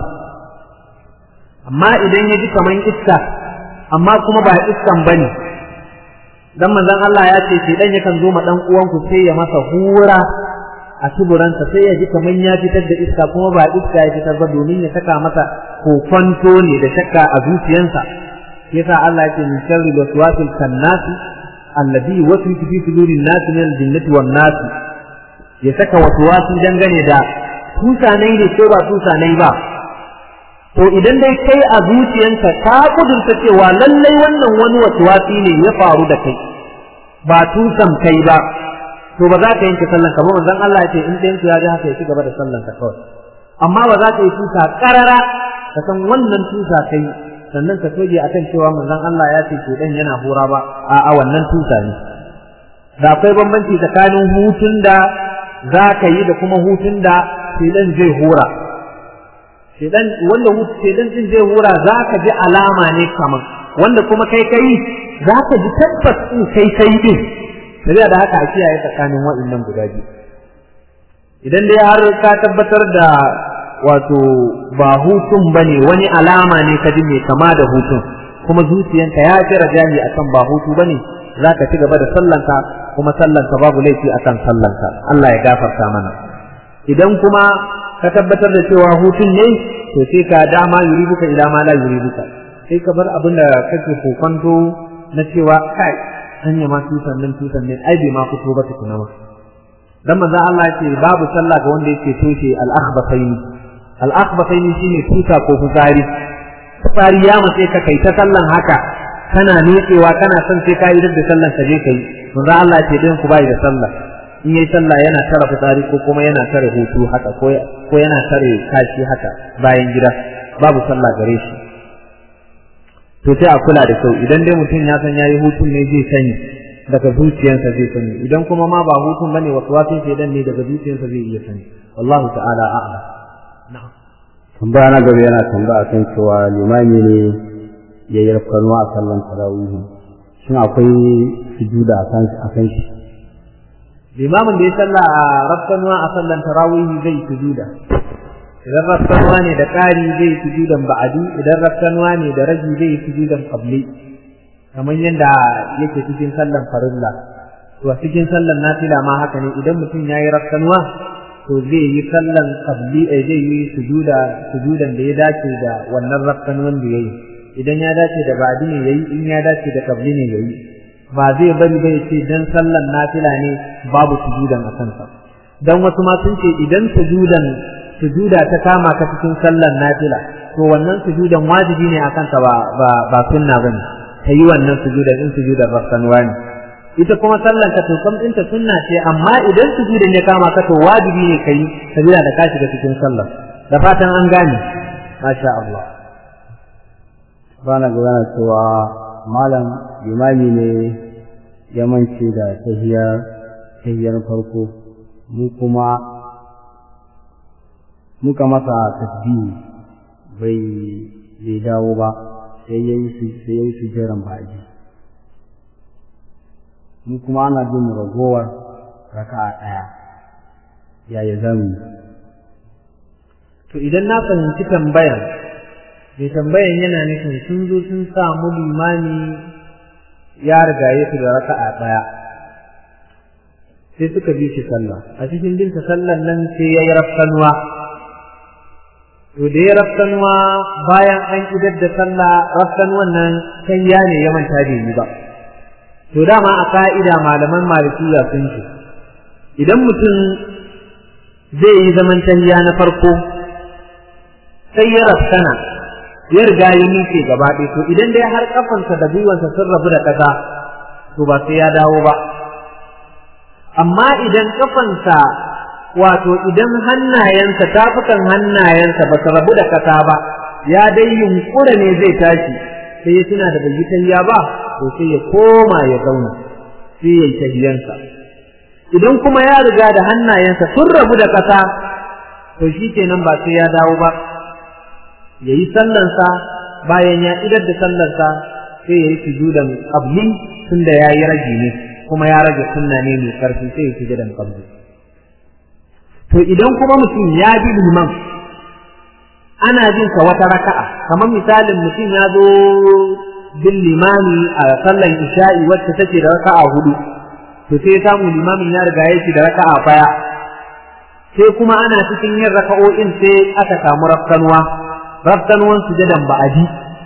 amma idan ya ji kamar iska amma kuma ba iskan bane dan manzon Allah ya ce shi dan yakan zo ma dan uwanku sai ya masa hura a tuburansa sai ya ji kaman ya fitar da iska kuma ba iska ya fitar ba domin ya saka masa kokonto ne da shakka a zuciyansa yasa Allah ya ce min sharri waswasil kannasi alladhi yuwaswisu fi sudurin nas min al-jinnati wan nas ya saka waswasi dangane da tusanai ne ko ba tusanai ba to idan dai kai a zuciyanka ka kudurta cewa lallai wannan wani wasuwasi ne ya faru da kai ba tusan kai ba to ba za ka yanke sallan ka ba manzon Allah ya ce in ɗayan ya ji haka ya ci gaba da sallan ka kawai amma ba za ka yi tusa karara ka san wannan tusa kai sannan ka soje akan cewa manzon Allah ya ce ke dan yana hura ba a a wannan tusa ne da akwai bambanci tsakanin hutun da za ka yi da kuma hutun da shedan zai hura shedan wanda hutu shedan din zai hura za ka ji alama ne kaman wanda kuma kai kai za ka ji tabbas in kai kai din sai da haka a kiyaye tsakanin waɗannan guda biyu idan dai har ka tabbatar da wato ba hutun bane wani alama ne ka ji mai kama da hutun kuma zuciyanka ya fi rajahi akan ba hutu bane zaka ci gaba da sallanka kuma sallanka babu laifi akan sallanka Allah ya gafarta mana idan kuma ka tabbatar da cewa hutun ne to sai ka dama yuribuka ila ma la yuribuka sai ka bar abin da kake kokonto na cewa kai hanya ma tusan nan tusan ne ai bai ma fito ba tukuna ma dan manzo Allah ya ce babu sallah ga wanda yake toshe al-akhbathaini al-akhbathaini shine tusa ko fitsari fitsari ya mace ka kai ta sallan haka kana nutsewa kana son sai ka idar da sallan ka je kai manzo Allah ya ce din ku bai da sallah in yayi sallah yana tara fitsari ko kuma yana tare hutu haka ko ko yana tare kashi haka bayan gida babu sallah gare shi to sai a kula da kyau idan dai mutum ya san yayi hutun ne zai sani daga zuciyarsa zai sani idan kuma ma ba hutun bane wasu wasu shedan ne daga zuciyarsa zai iya sani wallahu ta'ala a'lam na'am tambaya na gaba yana tambaya kan cewa limami ne ya yi rafkanuwa a sallan tarawih shin akwai sujuda a kan a kan shi limamin da ya salla a rafkanuwa a sallan tarawih zai sujuda idan rafkanuwa ne da ƙari zai sujudan ba'adi idan rafkanuwa ne da ragi zai sujudan qabli kamar yadda yake cikin sallan farilla to a cikin sallan nafila ma haka ne idan mutum yayi rafkanuwa to zai yi sallan qabli eh zai yi sujuda sujudan da ya dace da wannan rafkanuwan da yayi idan ya dace da ba'adi ne yayi in ya dace da qabli ne yayi ba zai bari bai ce dan sallan nafila ne babu sujudan a kansa dan wasu ma sun ce idan sujudan sujuda ta kama ka cikin sallan nafila to wannan sujudan wajibi ne akan ka ba ba ba sunna bane ka yi wannan sujudan in sujudan rafsanwa ne ita kuma sallan ka to kam ɗinta sunna ce amma idan sujudan ya kama ka to wajibi ne ka yi sabila da ka shiga cikin sallar da fatan an gane masha Allah bana gana cewa malam limami ne ya mance da tahiyar tahiyar farko mu kuma muka masa tasbihi bai bai dawo ba sai yayi su sai yayi su jiran baji mu kuma ana bin ragowar raka'a daya yaya zamu to idan na fahimci tambayan mai tambayan yana nufin sun zo sun samu limami ya rigaye su da raka'a daya sai suka bi shi sallah a cikin binta sallan nan sai ya yi rafkanuwa to da ya rafkanuwa bayan an idar da sallah rafkanuwan nan kan ya ne ya manta da yi ba to dama a ka'ida malaman malikiya sun ce idan mutum zai yi zaman tahiya na farko sai ya rafkana ya riga ya miƙe gaba ɗaya to idan dai har kafansa da gwiwansa sun rabu da ƙasa to ba sai ya dawo ba amma idan kafansa wato idan hannayensa tafukan hannayensa ba su rabu da ƙasa ba ya dai yunkura ne zai tashi sai ya tuna da bai yi tahiya ba to sai ya koma ya zauna sai ya yi tahiyansa idan kuma ya riga da hannayensa sun rabu da ƙasa to shi kenan ba sai ya dawo ba ya yi sallansa bayan ya idar da sallarsa sai ya yi sujudan qabli tunda ya yi rage ne kuma ya rage sunna ne mai karfi sai ya sujudan qabli to idan kuma mutum ya bi liman ana jin sa wata raka'a kamar misalin mutum ya zo bin limami a sallan isha'i wacce take da raka'a hudu to sai ya samu limamin ya riga ya da raka'a baya sai kuma ana cikin yin raka'o'in sai aka samu rafkanuwa rafkanuwan sujadan ba'adi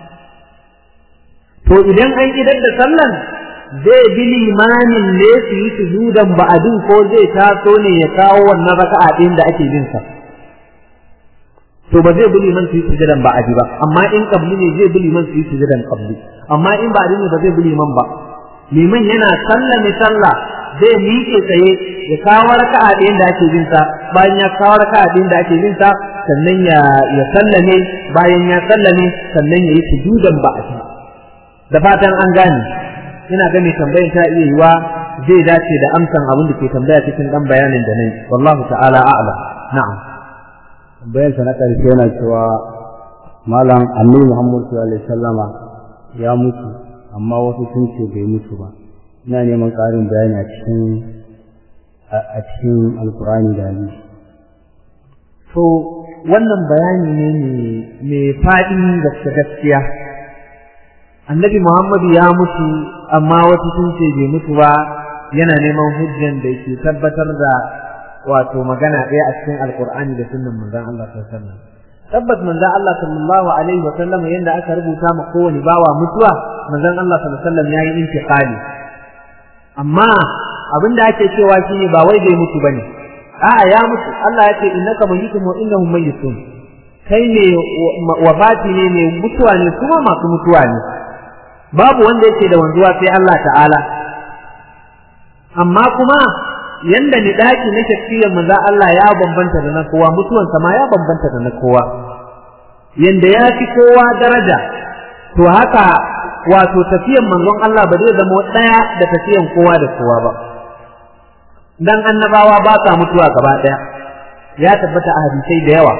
to idan an idar da sallan zai bi limamin ne su yi sujudan ba'adin ko zai taso ne ya kawo wannan raka'a ɗin da ake bin sa to ba zai bi liman su yi sujudan ba'adi ba amma in qabli ne zai bi liman su yi sujudan qabli amma in ba'adi ne ba zai bi liman ba liman yana sallame sallah zai miƙe tsaye ya kawo raka'a ɗin da ake bin sa bayan ya kawo raka'a ɗin da ake bin sa sannan ya ya sallame bayan ya sallame sannan ya yi sujudan ba'adi da fatan an gane ina ga mai tambayin ta iya yiwa zai dace da amsan abin da ke tambaya cikin dan bayanin da nayi wallahu ta'ala a'lam na'am tambayar sa na karshe yana cewa malam annabi Muhammad sallallahu alaihi wasallama ya mutu amma wasu sun ce bai mutu ba ina neman ƙarin bayani a cikin a cikin alkur'ani da hadisi to wannan bayani ne mai faɗin gaske gaskiya annabi Muhammadu ya mutu amma wasu sun ce bai mutu ba yana neman hujjan da ke tabbatar da wato magana ɗaya a cikin alkur'ani da sunnan manzon Allah sallallahu alaihi wasallam tabbas manzon Allah sallallahu alaihi wasallam yanda aka rubuta ma kowane bawa mutuwa manzon Allah sallallahu alaihi wasallam yayi intiqali amma abin da ake cewa shine ba wai bai mutu bane a'a ya mutu Allah ya ce innaka mayyitun wa innahum mayyitun kai ne wafati ne mai mutuwa ne kuma masu mutuwa ne babu wanda yake da wanzuwa sai Allah ta'ala amma kuma yanda ni daki na shakiyar manzo Allah ya bambanta da na kowa mutuwansa ma ya bambanta da na kowa yanda ya fi kowa daraja to haka wato tafiyan manzon Allah ba zai zama daya da tafiyan kowa da kowa ba dan annabawa ba sa mutuwa gaba daya ya tabbata a hadisai da yawa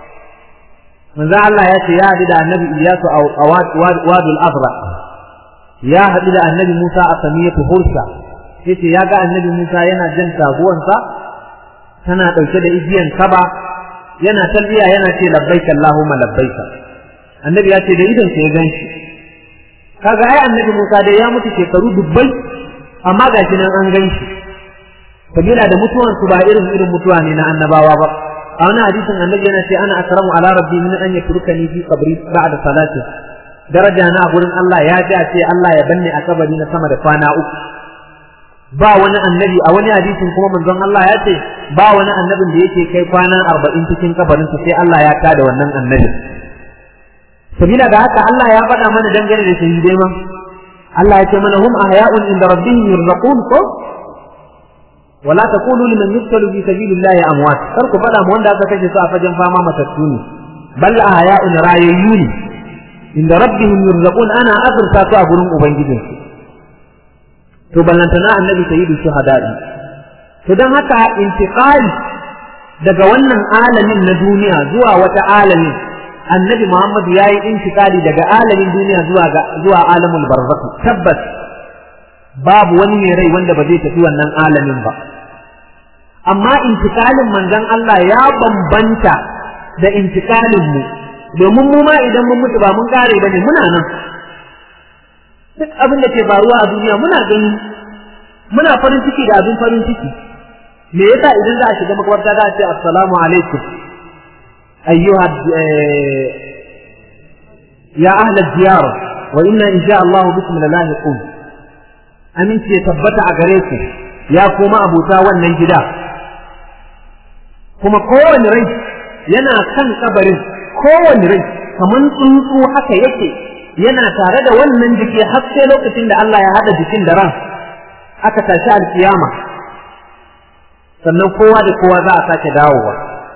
manzo Allah ya ce ya haɗu da annabi Iyasu a wadul Azra ya haɗu da annabi Musa a samiyatu Hursa yace ya ga annabi Musa yana jan taguwansa tana ɗauke da igiyan kaba yana talbiya yana ce labbaik Allahumma labbaik annabi ya ce da idan sai ya ganshi kaga ai annabi Musa dai ya mutu shekaru dubbai amma gashi nan an ganshi kabila da mutuwan su ba irin irin mutuwa ne na annabawa ba a wani hadisin annabi yana ce ana akramu ala rabbi min an yatrukani fi qabri ba'da salati daraja na gurin Allah ya ji a ce Allah ya banne a kabari na sama da kwana uku ba wani annabi a wani hadisin kuma manzon Allah ya ce ba wani annabin da yake kai kwana arba'in cikin kabarinsa sai Allah ya tada wannan annabi sabila da haka Allah ya faɗa mana dangane da shahidai ma Allah ya ce mana hum ahya'un inda rabbihim yurzaqun ko wala taqulu liman yuqtalu fi sabilillahi amwat kar ku faɗa mu wanda aka kashe su a fagen fama matattu ne bal ahya'un rayayyun inda rabbihim yurzaqun ana azurta su a gurin ubangijinsu to ballantana annabi sayyidu shuhada'i to dan haka intiqali daga wannan alamin na duniya zuwa wata alamin annabi Muhammad yayi intiqali daga alamin duniya zuwa ga zuwa alamul barzakh tabbas babu wani mai rai wanda ba zai tafi wannan alamin ba amma intiqalin manzon Allah ya bambanta da intiqalin mu domin mu ma idan mun mutu ba mun kare bane muna nan duk abin da ke faruwa a duniya muna gani muna farin ciki da abin farin ciki me yasa idan za a shiga makabarta za a ce assalamu alaikum ayyuha ya ahla diyar wa inna insha Allah bikum lalahiqun aminci ya tabbata a gare ku ya koma abuta wannan gida kuma kowane rai yana kan kabarin kowane rai kaman tsuntsu haka yake yana tare da wannan jiki har sai lokacin da Allah ya hada jikin da ran aka tashi alkiyama sannan kowa da kowa za a sake dawowa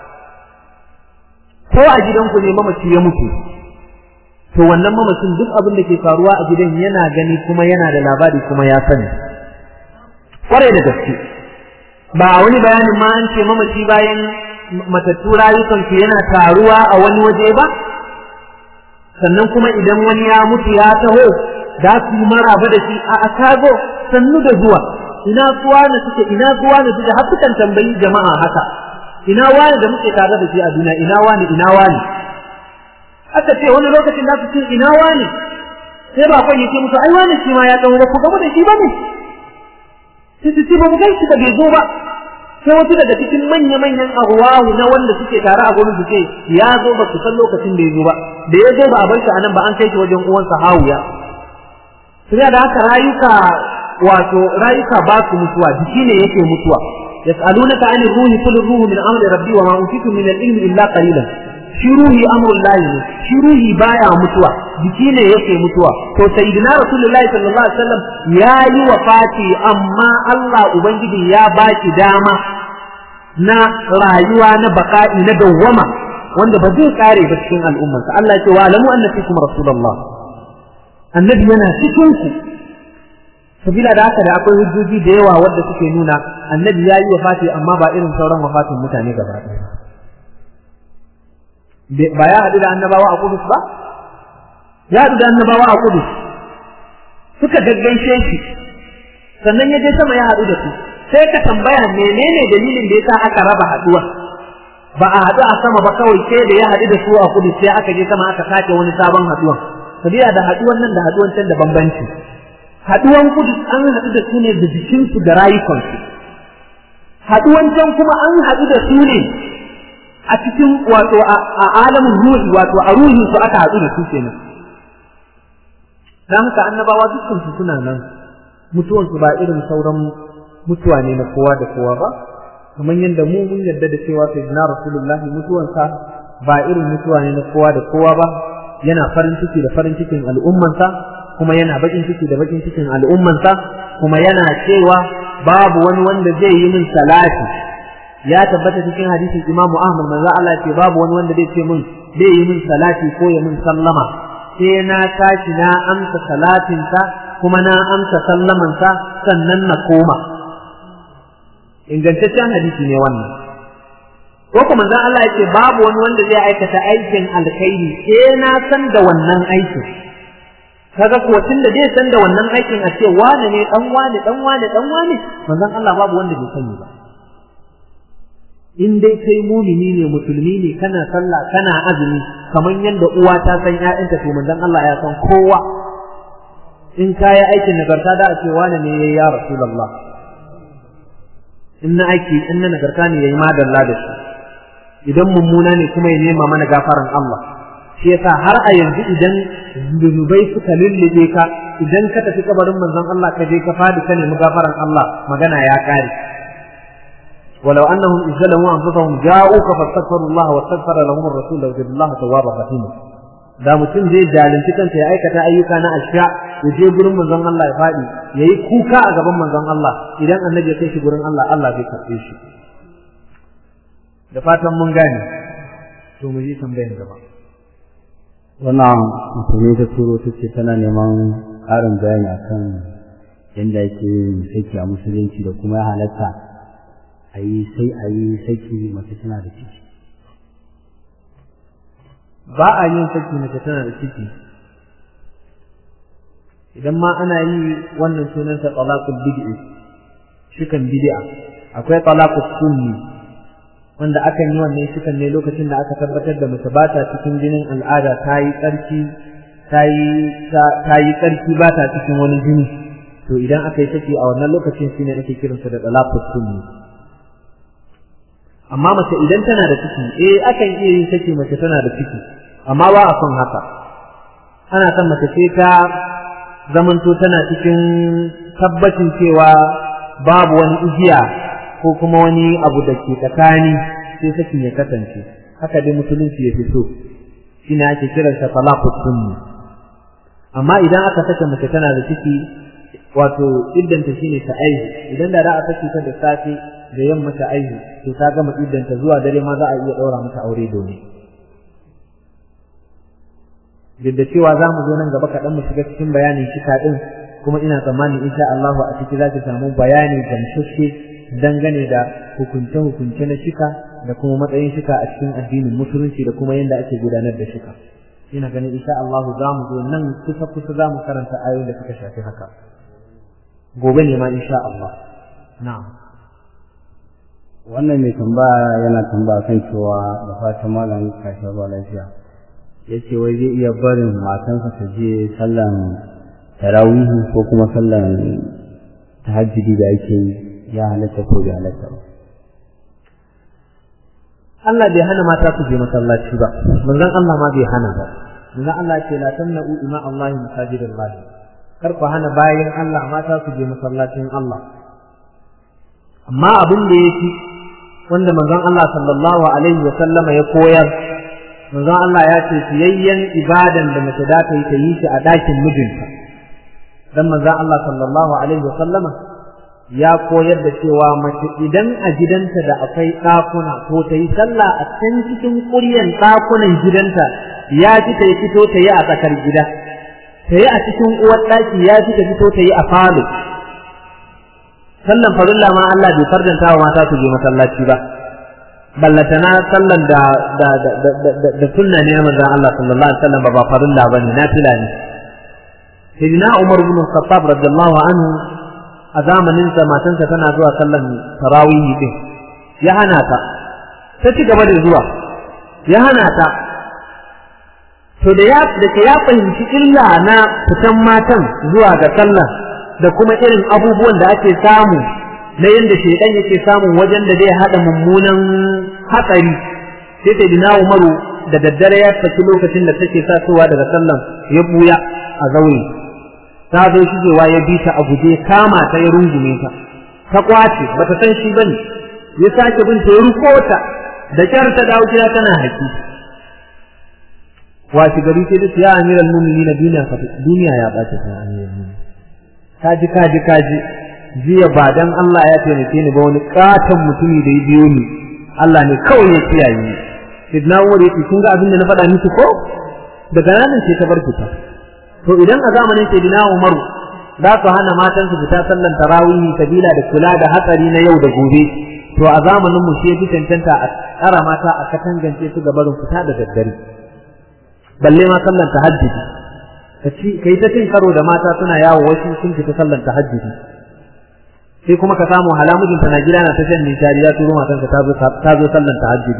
ko a gidanku ne mamaci ya mutu to wannan mamacin duk abin da ke faruwa a gidan yana gani kuma yana da labari kuma ya sani kwarai da gaske ba wani bayanin ma an ce mamaci bayan matattu rayukansu yana taruwa a wani waje ba sannan kuma idan wani ya mutu ya taho za su yi maraba da shi a akago sannu da zuwa ina suwa na suke ina suwa na suke har sukan tambayi jama'a haka ina wani da muke tare da shi a duniya ina wani ina wani aka ce wani lokacin za su ce ina wani sai ba kwan yake musu ai wani shi ma ya taho ba ku gaba da shi ba ne sai su ce ba mu gaishe da bai zo ba sai wasu daga cikin manya-manyan arwahu na wanda suke tare a gurin su ce ya zo ba su san lokacin da ya zo ba da ya zo ba a bar shi a nan ba an kai shi wajen uwansa hawiya sai da haka rayuka wato rayuka ba su mutuwa jiki ne yake mutuwa yas'alunaka 'anil ruhi qul ruhu min amri rabbi wa ma utitu min al-ilmi illa qalilan shi ruhi amrul lahi ne shi ruhi baya mutuwa jiki ne yake mutuwa to sayyidina rasulullahi sallallahu alaihi wasallam ya yi wafati amma Allah ubangiji ya baki dama na rayuwa na baka'i na dawwama wanda ba zai kare ba cikin al'ummarsa Allah ya ce wa alamu anna fikum rasulullah annabi yana cikin ku sabila da haka da akwai hujjoji da yawa wanda suke nuna annabi ya yi wafati amma ba irin sauran wafatin mutane gaba ɗaya ba ya haɗu da annabawa a kudus ba ya haɗu da annabawa a kudus suka gaggaishe shi sannan ya je sama ya haɗu da su sai ka tambaya menene dalilin da yasa aka raba haɗuwa ba a haɗu a sama ba kawai sai da ya haɗu da su a kudus sai aka je sama aka sake wani sabon haɗuwan sabila da haɗuwan nan da haɗuwan can da bambanci haɗuwan kudus an haɗu da su ne da jikinsu da rayukansu haɗuwan can kuma an haɗu da su ne a cikin wato a alamin ruhi wato a ruhin su aka haɗu da su kenan dan haka annabawa dukkan su suna nan mutuwan su ba irin sauran mutuwa ne na kowa da kowa ba kamar yadda mu mun yarda da cewa sayyidina rasulullahi mutuwan sa ba irin mutuwa ne na kowa da kowa ba yana farin ciki da farin cikin al'ummansa kuma yana bakin ciki da bakin cikin al'ummansa kuma yana cewa babu wani wanda zai yi min salati ya tabbata cikin hadisin Imam Ahmad manzo Allah ce babu wani wanda zai ce min zai yi min salati ko ya min sallama sai na tashi na amsa salatinsa kuma na amsa sallamansa sannan na koma ingantaccen hadisi ne wannan ko kuma manzon Allah yake babu wani wanda zai aikata aikin alkhairi sai na san da wannan aikin kaga ko tun da zai san da wannan aikin a ce wane ne dan wane dan wane dan wane manzon Allah babu wanda bai sani ba in dai kai mumini ne musulmi ne kana sallah kana azumi kamar yadda uwa ta san ƴaƴanta to manzon Allah ya san kowa in kaya aikin nagarta da a ce wane ne yayi ya rasulullah in na aiki in na nagarta ne yayi madalla da shi idan mummuna ne kuma ya nema mana gafaran Allah shi yasa har a yanzu idan zunubai suka lullube ka idan ka tafi kabarin manzon Allah ka je ka fadi ka nemi gafaran Allah magana ya kare ولو انهم اذ ظلموا انفسهم جاءوك فاستغفروا الله واستغفر لهم الرسول لوجدوا الله توابا رحيما da mutum zai zalunci kansa ya aikata ayyuka na asha ya je gurin manzon Allah ya faɗi ya yi kuka a gaban manzon Allah idan annabi ya kai shi gurin Allah Allah zai karɓe shi da fatan mun gane to mu ji tambayar gaba wannan musulmi ta turo ta ce tana neman ƙarin bayani akan yadda ake yin saki a musulunci da kuma ya halatta a yi sai a yi saki mace tana da ciki ba a yin saki mace tana da ciki idan ma ana yi wannan sunansa talaqul bid'i shikan bid'a akwai talaqus sunni wanda akan yi wannan shikan ne lokacin da aka tabbatar da mace ba ta cikin jinin al'ada ta yi tsarki ta yi tsarki ba ta cikin wani jini to idan aka yi saki a wannan lokacin shine ake kiransa da talaqus sunni amma mace idan tana da ciki eh akan iya yin saki mace tana da ciki amma ba a son haka ana son mace ce ta zamanto tana cikin tabbacin cewa babu wani igiya ko kuma wani abu da ke tsakani sai sakin ya kasance haka dai musulunci ya fito shine ake kiransa talaqus sunni amma idan aka saka mace tana da ciki wato iddanta shine ta aihu idan da za a saki ta da safe da yamma ta aihu to ta gama iddanta zuwa dare ma za a iya daura mata aure domin duk da cewa za mu zo nan gaba kaɗan mu shiga cikin bayanin shika ɗin kuma ina tsammanin insha Allahu a ciki za ki samu bayani gamsasshe dangane da hukunce-hukunce na shika da kuma matsayin shika a cikin addinin musulunci da kuma yadda ake gudanar da shika ina ganin insha Allahu za mu zo nan kusa-kusa za mu karanta ayoyin da suka shafi haka gobe ne ma insha Allah na'am wannan mai tambaya yana tambaya kan cewa da fatan malam kashin ruwa lafiya ya ce wai zai iya barin matansa ta je sallan tarawihi ko kuma sallan tahajjudi da ake yi ya halatta ko bai halatta ba Allah bai hana mata su je masallaci ba manzon Allah ma bai hana ba manzon Allah ce la tamna'u ima Allah masajidallah kar ku hana bayan Allah mata su je masallacin Allah amma abin da yake wanda manzon Allah sallallahu alaihi wa sallama ya koyar manzon Allah ya ce fiyayyen ibadan da mace za ta yi ta yi shi a ɗakin mijinta dan manzon Allah sallallahu alaihi wa sallama ya koyar da cewa mace idan a gidanta da akwai ɗakuna ko ta yi sallah a can cikin ƙuryan ɗakunan gidanta ya fi ta fito ta yi a tsakar gida ta yi a cikin uwar ɗaki ya fi ta fito ta yi a falo sallan farilla ma Allah bai fardanta wa mata su je masallaci ba ballatana sallan da da da da da sunna ne manzon Allah sallallahu alaihi wasallam ba farilla bane nafila ne sayyidina Umar ibn Khattab radiyallahu anhu a zamanin sa matansa tana zuwa sallan tarawih din ya hana ta ta ci gaba da zuwa ya hana ta to da ya da ya fahimci illa na fitan matan zuwa ga sallah da kuma irin abubuwan da ake samu na yadda shaidan yake samun wajen da zai haɗa mummunan hatsari sai ta dina umaru da daddare ya tafi lokacin da take tasowa daga sallan ya buya a zaure ta zo shigewa ya bi ta a guje kama ta ya rungume ta ta kwace bata san shi bane ya sake bin ta ya ruko ta da kyar ta dawo gida tana haki washi gari sai da ya amiral mu'minin duniya duniya ya bace ta amiral mu'minin kaji kaji kaji jiya ba dan Allah ya taimake ni ba wani katon mutumi da ya biyo ni Allah ne kawai ya kiyaye ni sidna Umar yake kun ga abin da na faɗa miki ko daga nan sai ta bar fita to idan a zamanin sidna Umar za su hana matan su fita sallan tarawih sabila da kula da hatsari na yau da gobe to a zamanin mu shi yafi cancanta a tsara mata a katangance su ga barin fita da daddare balle ma sallan tahajjudi kai ta cin karo da mata suna yawo wasu sun fita sallan tahajjudi sai kuma ka samu halamujin ta na gida na ta shan nishadi ya turo matan ka ta zo sallan tahajjudi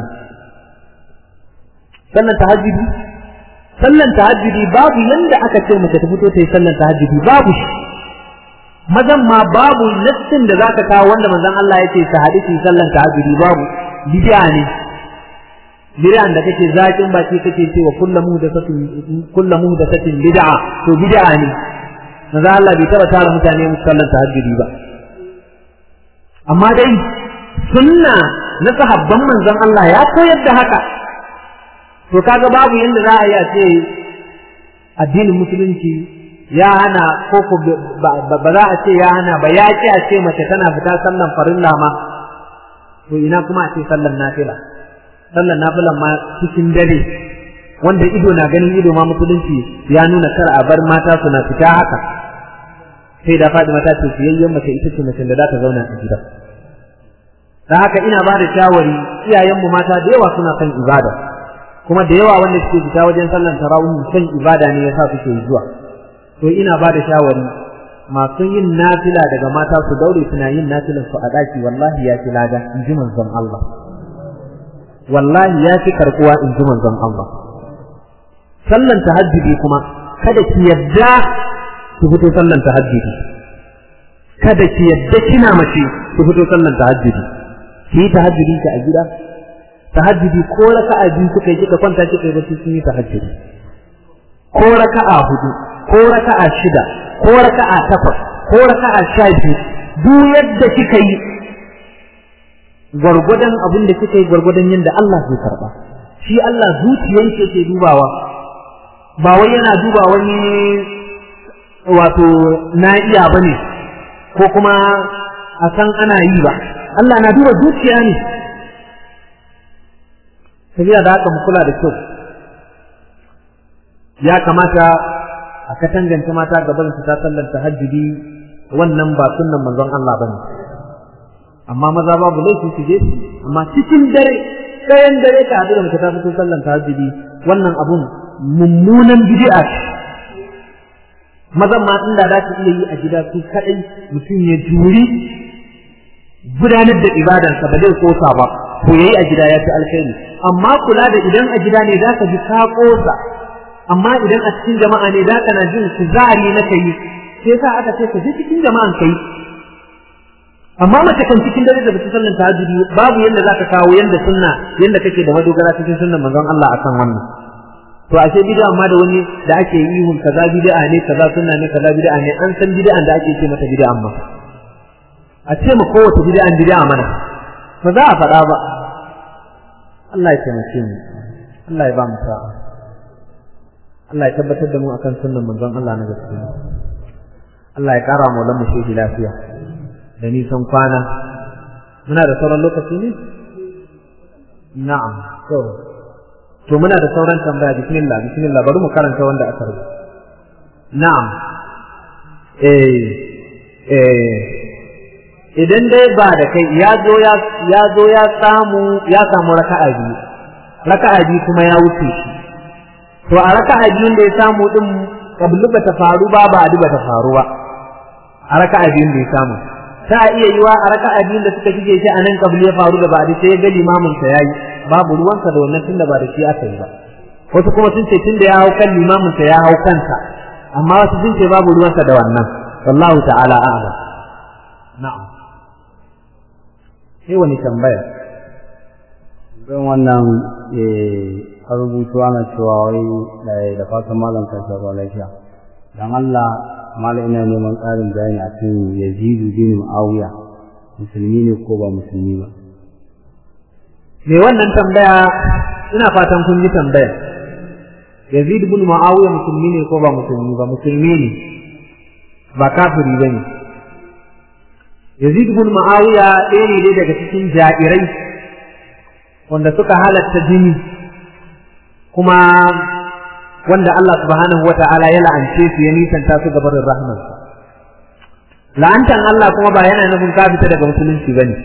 sallan tahajjudi sallan tahajjudi babu yanda aka ce mace ta fito ta yi sallan tahajjudi babu shi mazan ma babu nassin da zaka kawo wanda manzon Allah yake ta hadisi sallan tahajjudi babu bid'a ne bid'an da kake zakin baki kake cewa kullu muhdathatin kullu muhdathatin bid'a to bid'a ne manzon Allah bai taba tara mutane musu sallan tahajjudi ba amma dai sunna na sahabban manzon Allah ya koyar da haka to kaga babu yanda za a yi a ce addinin musulunci ya hana ko ko ba za a ce ya hana ba ya ce a ce mace tana fita sallan farilla ma to ina kuma a ce sallan nafila sallan nafilan ma cikin dare wanda ido na ganin ido ma musulunci ya nuna kar a bar mata suna fita haka sai da Fatima ta ce fiyayyen mace ita ce mace da za ta zauna a gida dan haka ina ba da shawari iyayenmu mata da yawa suna son ibada kuma da yawa wanda suke fita wajen sallan tarawih son ibada ne yasa suke zuwa to ina ba da shawari masu yin nafila daga mata su daure suna yin nafilan su a daki wallahi ya fi lada in ji manzon Allah wallahi ya fi karkuwa in ji manzon Allah sallan tahajjudi kuma kada ki yadda ki fito sallan tahajjudi kada ki yadda kina mace ki fito sallan tahajjudi ki yi tahajjudi ki a gida tahajjudi ko raka'a biyu kuka yi kika kwanta kika yi bacci sun yi tahajjudi ko raka'a hudu ko raka'a shida ko raka'a takwas ko raka'a sha biyu duk yadda kika yi gwargwadon abin da kika yi gwargwadon yadda Allah zai karba shi Allah zuciyan ke ke dubawa ba wai yana duba wani wato na iya bane ko kuma a san ana yi ba Allah na duba zuciya ne sabila da haka mu kula da kyau ya kamata a katangance mata gaban su ta sallar tahajjudi wannan ba sunnan manzon Allah bane amma maza babu laifi su je amma cikin dare kayan dare ka hadu da mace ta fito sallar tahajjudi wannan abun mummunan bid'a ce mazan ma inda za su iya yi a gida su kadai mutum ya juri gudanar da ibadarsa ba zai kosa ba ko yayi a gida ya fi alkhairi amma kula da idan a gida ne za ka ji ka kosa amma idan a cikin jama'a ne za ka na jin kuzari na kai sai sa aka ce ka je cikin jama'an kai amma mace kan cikin dare da bata sallan tahajjudi babu yanda za ka kawo yanda sunna yanda kake da madogara cikin sunnan manzon Allah akan wannan to ashe bid'a amma da wani da ake yi hun kaza bid'a ne kaza sunna ne kaza bid'a ne an san bid'an da ake ce mata bid'a amma a ce mu kowace bid'an bid'a mana ba za a faɗa ba Allah ya taimake mu Allah ya ba mu sa'a Allah ya tabbatar da mu akan sunnan manzon Allah na gaskiya Allah ya kara mu lamu shi lafiya da nisan kwana muna da sauran lokaci ne na'am to to muna da sauran tambaya bismillah bismillah bari mu karanta wanda aka rubuta na'am eh eh idan dai ba da kai ya zo ya ya zo ya samu ya samu raka'a biyu raka'a biyu kuma ya wuce shi to a raka'a biyun da ya samu din kablu bata faru ba ba adi bata faru ba a raka'a biyun da ya samu ta iya yiwa a raka'a biyun da suka shige shi a nan kablu ya faru da ba adi sai ya ga limamin sa yayi babu ruwansa da wannan tunda ba da shi aka yi ba wasu kuma sun ce tunda ya hau kan limamin sa ya hau kansa amma wasu sun ce babu ruwansa da wannan wallahu ta'ala a'lam na'am sai wani tambaya don wannan a rubutu ana cewa wai da fatan malam kan shafa lafiya dan Allah malam ina neman ƙarin bayani akan Yazidu bin Muawiya musulmi ne ko ba musulmi ba me wannan tambaya ina fatan kun ji tambaya Yazid ibn Muawiya musulmi ne ko ba musulmi ba musulmi ne ba kafiri bane Yazid ibn Muawiya ɗaya ne daga cikin ja'irai wanda suka halatta jini kuma wanda Allah subhanahu wata'ala ya la'ance su ya nisanta su gabarin rahmansa la'antan Allah kuma ba yana nufin ka fita daga musulunci bane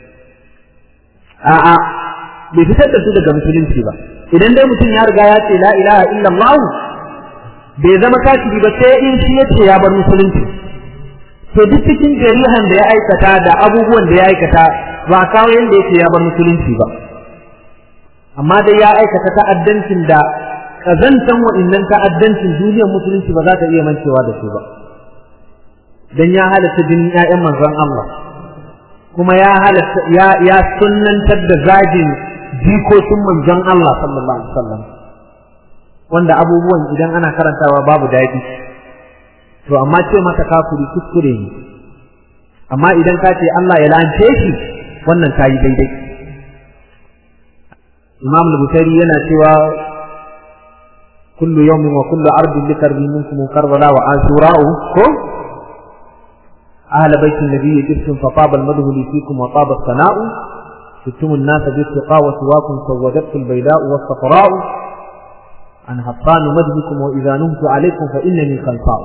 a'a bai fitar da su daga musulunci ba idan dai mutum ya riga ya ce la ilaha illallah bai zama kafiri ba sai in shi ya ce ya bar musulunci to duk cikin jarihan da ya aikata da abubuwan da ya aikata ba kawo yanda yake ya bar musulunci ba amma dai ya aikata ta'addancin da kazantan wa'innan ta'addancin duniyar musulunci ba za ta iya mancewa da su ba dan ya halatta jinin ƴaƴan manzon Allah kuma ya halatta ya ya sunnantar da zagin jikokin manzon Allah sallallahu alaihi wasallam wanda abubuwan idan ana karantawa babu daɗi to amma ce maka kafiri kuskure ne amma idan ka ce Allah ya lance shi wannan ta yi daidai Imam al-Bukhari yana cewa kullu yawmin wa kullu ardin likarbi minkum karbala wa ashura'u ko أهل بيت النبي جبتم فطاب المده لي فيكم وطاب الثناء شتم الناس بالتقى وسواكم سودته البيداء والصفراء عن هطان مجدكم وإذا نمت عليكم فإنني خلفاء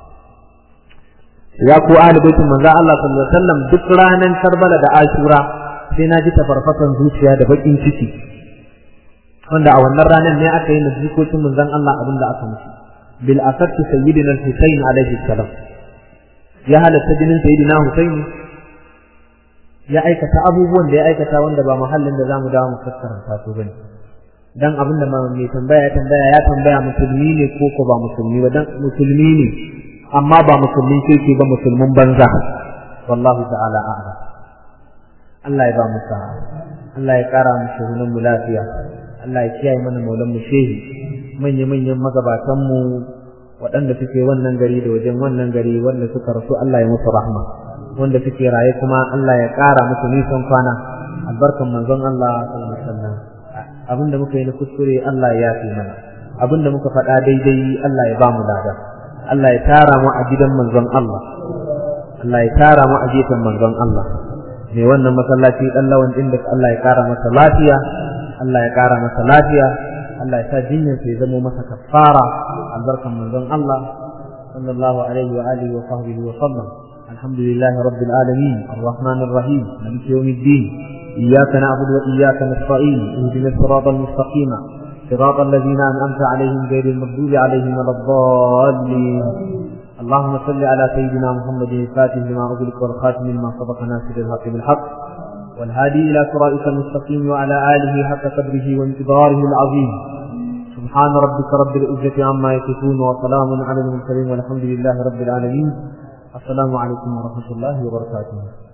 يا كو أهل بيت من ذا الله صلى الله عليه وسلم ذكرانا كربلاء دا آشورا سينا جيت فرفتا زوجيا دا بكين ciki wanda a wannan ranar ne aka yi na jikokin manzon Allah abin da aka musu bil asarti sayyidina al-Husayn alaihi salam ya halatta jinin sayyidina Husayn ya aikata abubuwan da ya aikata wanda ba muhallin da zamu dawo mu fassara su bane dan abin da mai tambaya ya tambaya ya tambaya musulmi ne ko ko ba musulmi ba dan musulmi ne amma ba musulmin kirki ba musulmin banza wallahu ta'ala a'lam Allah ya ba mu sa'a Allah ya kara mu shugunan mu lafiya Allah ya kiyaye mana maulan mu shehi manya manyan magabatan mu waɗanda suke wannan gari da wajen wannan gari wanda suka rasu Allah ya musu rahma wanda suke raye kuma Allah ya ƙara musu nisan kwana albarkan manzon Allah sallallahu alaihi wasallam abinda muka yi na kuskure Allah ya yafe mana abinda muka faɗa daidai Allah ya ba mu lada Allah ya tara mu a gidan manzon Allah Allah ya tara mu a gefen manzon Allah mai wannan masallaci dan lawan din da Allah ya ƙara masa lafiya Allah ya ƙara masa lafiya Allah ya sa jinyar ya zamo masa kafara albarkan manzon Allah sallallahu alaihi wa alihi wa sahbihi wa sallam alhamdulillahi rabbil alamin arrahmanir rahim maliki yawmiddin iyyaka na'budu wa iyyaka nasta'in ihdinas siratal mustaqim صراط الذين أنعمت عليهم غير المغضوب عليهم ولا الضالين اللهم صل على سيدنا محمد الفاتح لما أغلق والخاتم لما سبق ناصر الحق بالحق والهادي إلى صراطك المستقيم وعلى آله حق قدره وانتظاره العظيم سبحان ربك رب العزة عما يصفون وسلام على المرسلين والحمد لله رب العالمين السلام عليكم ورحمة الله وبركاته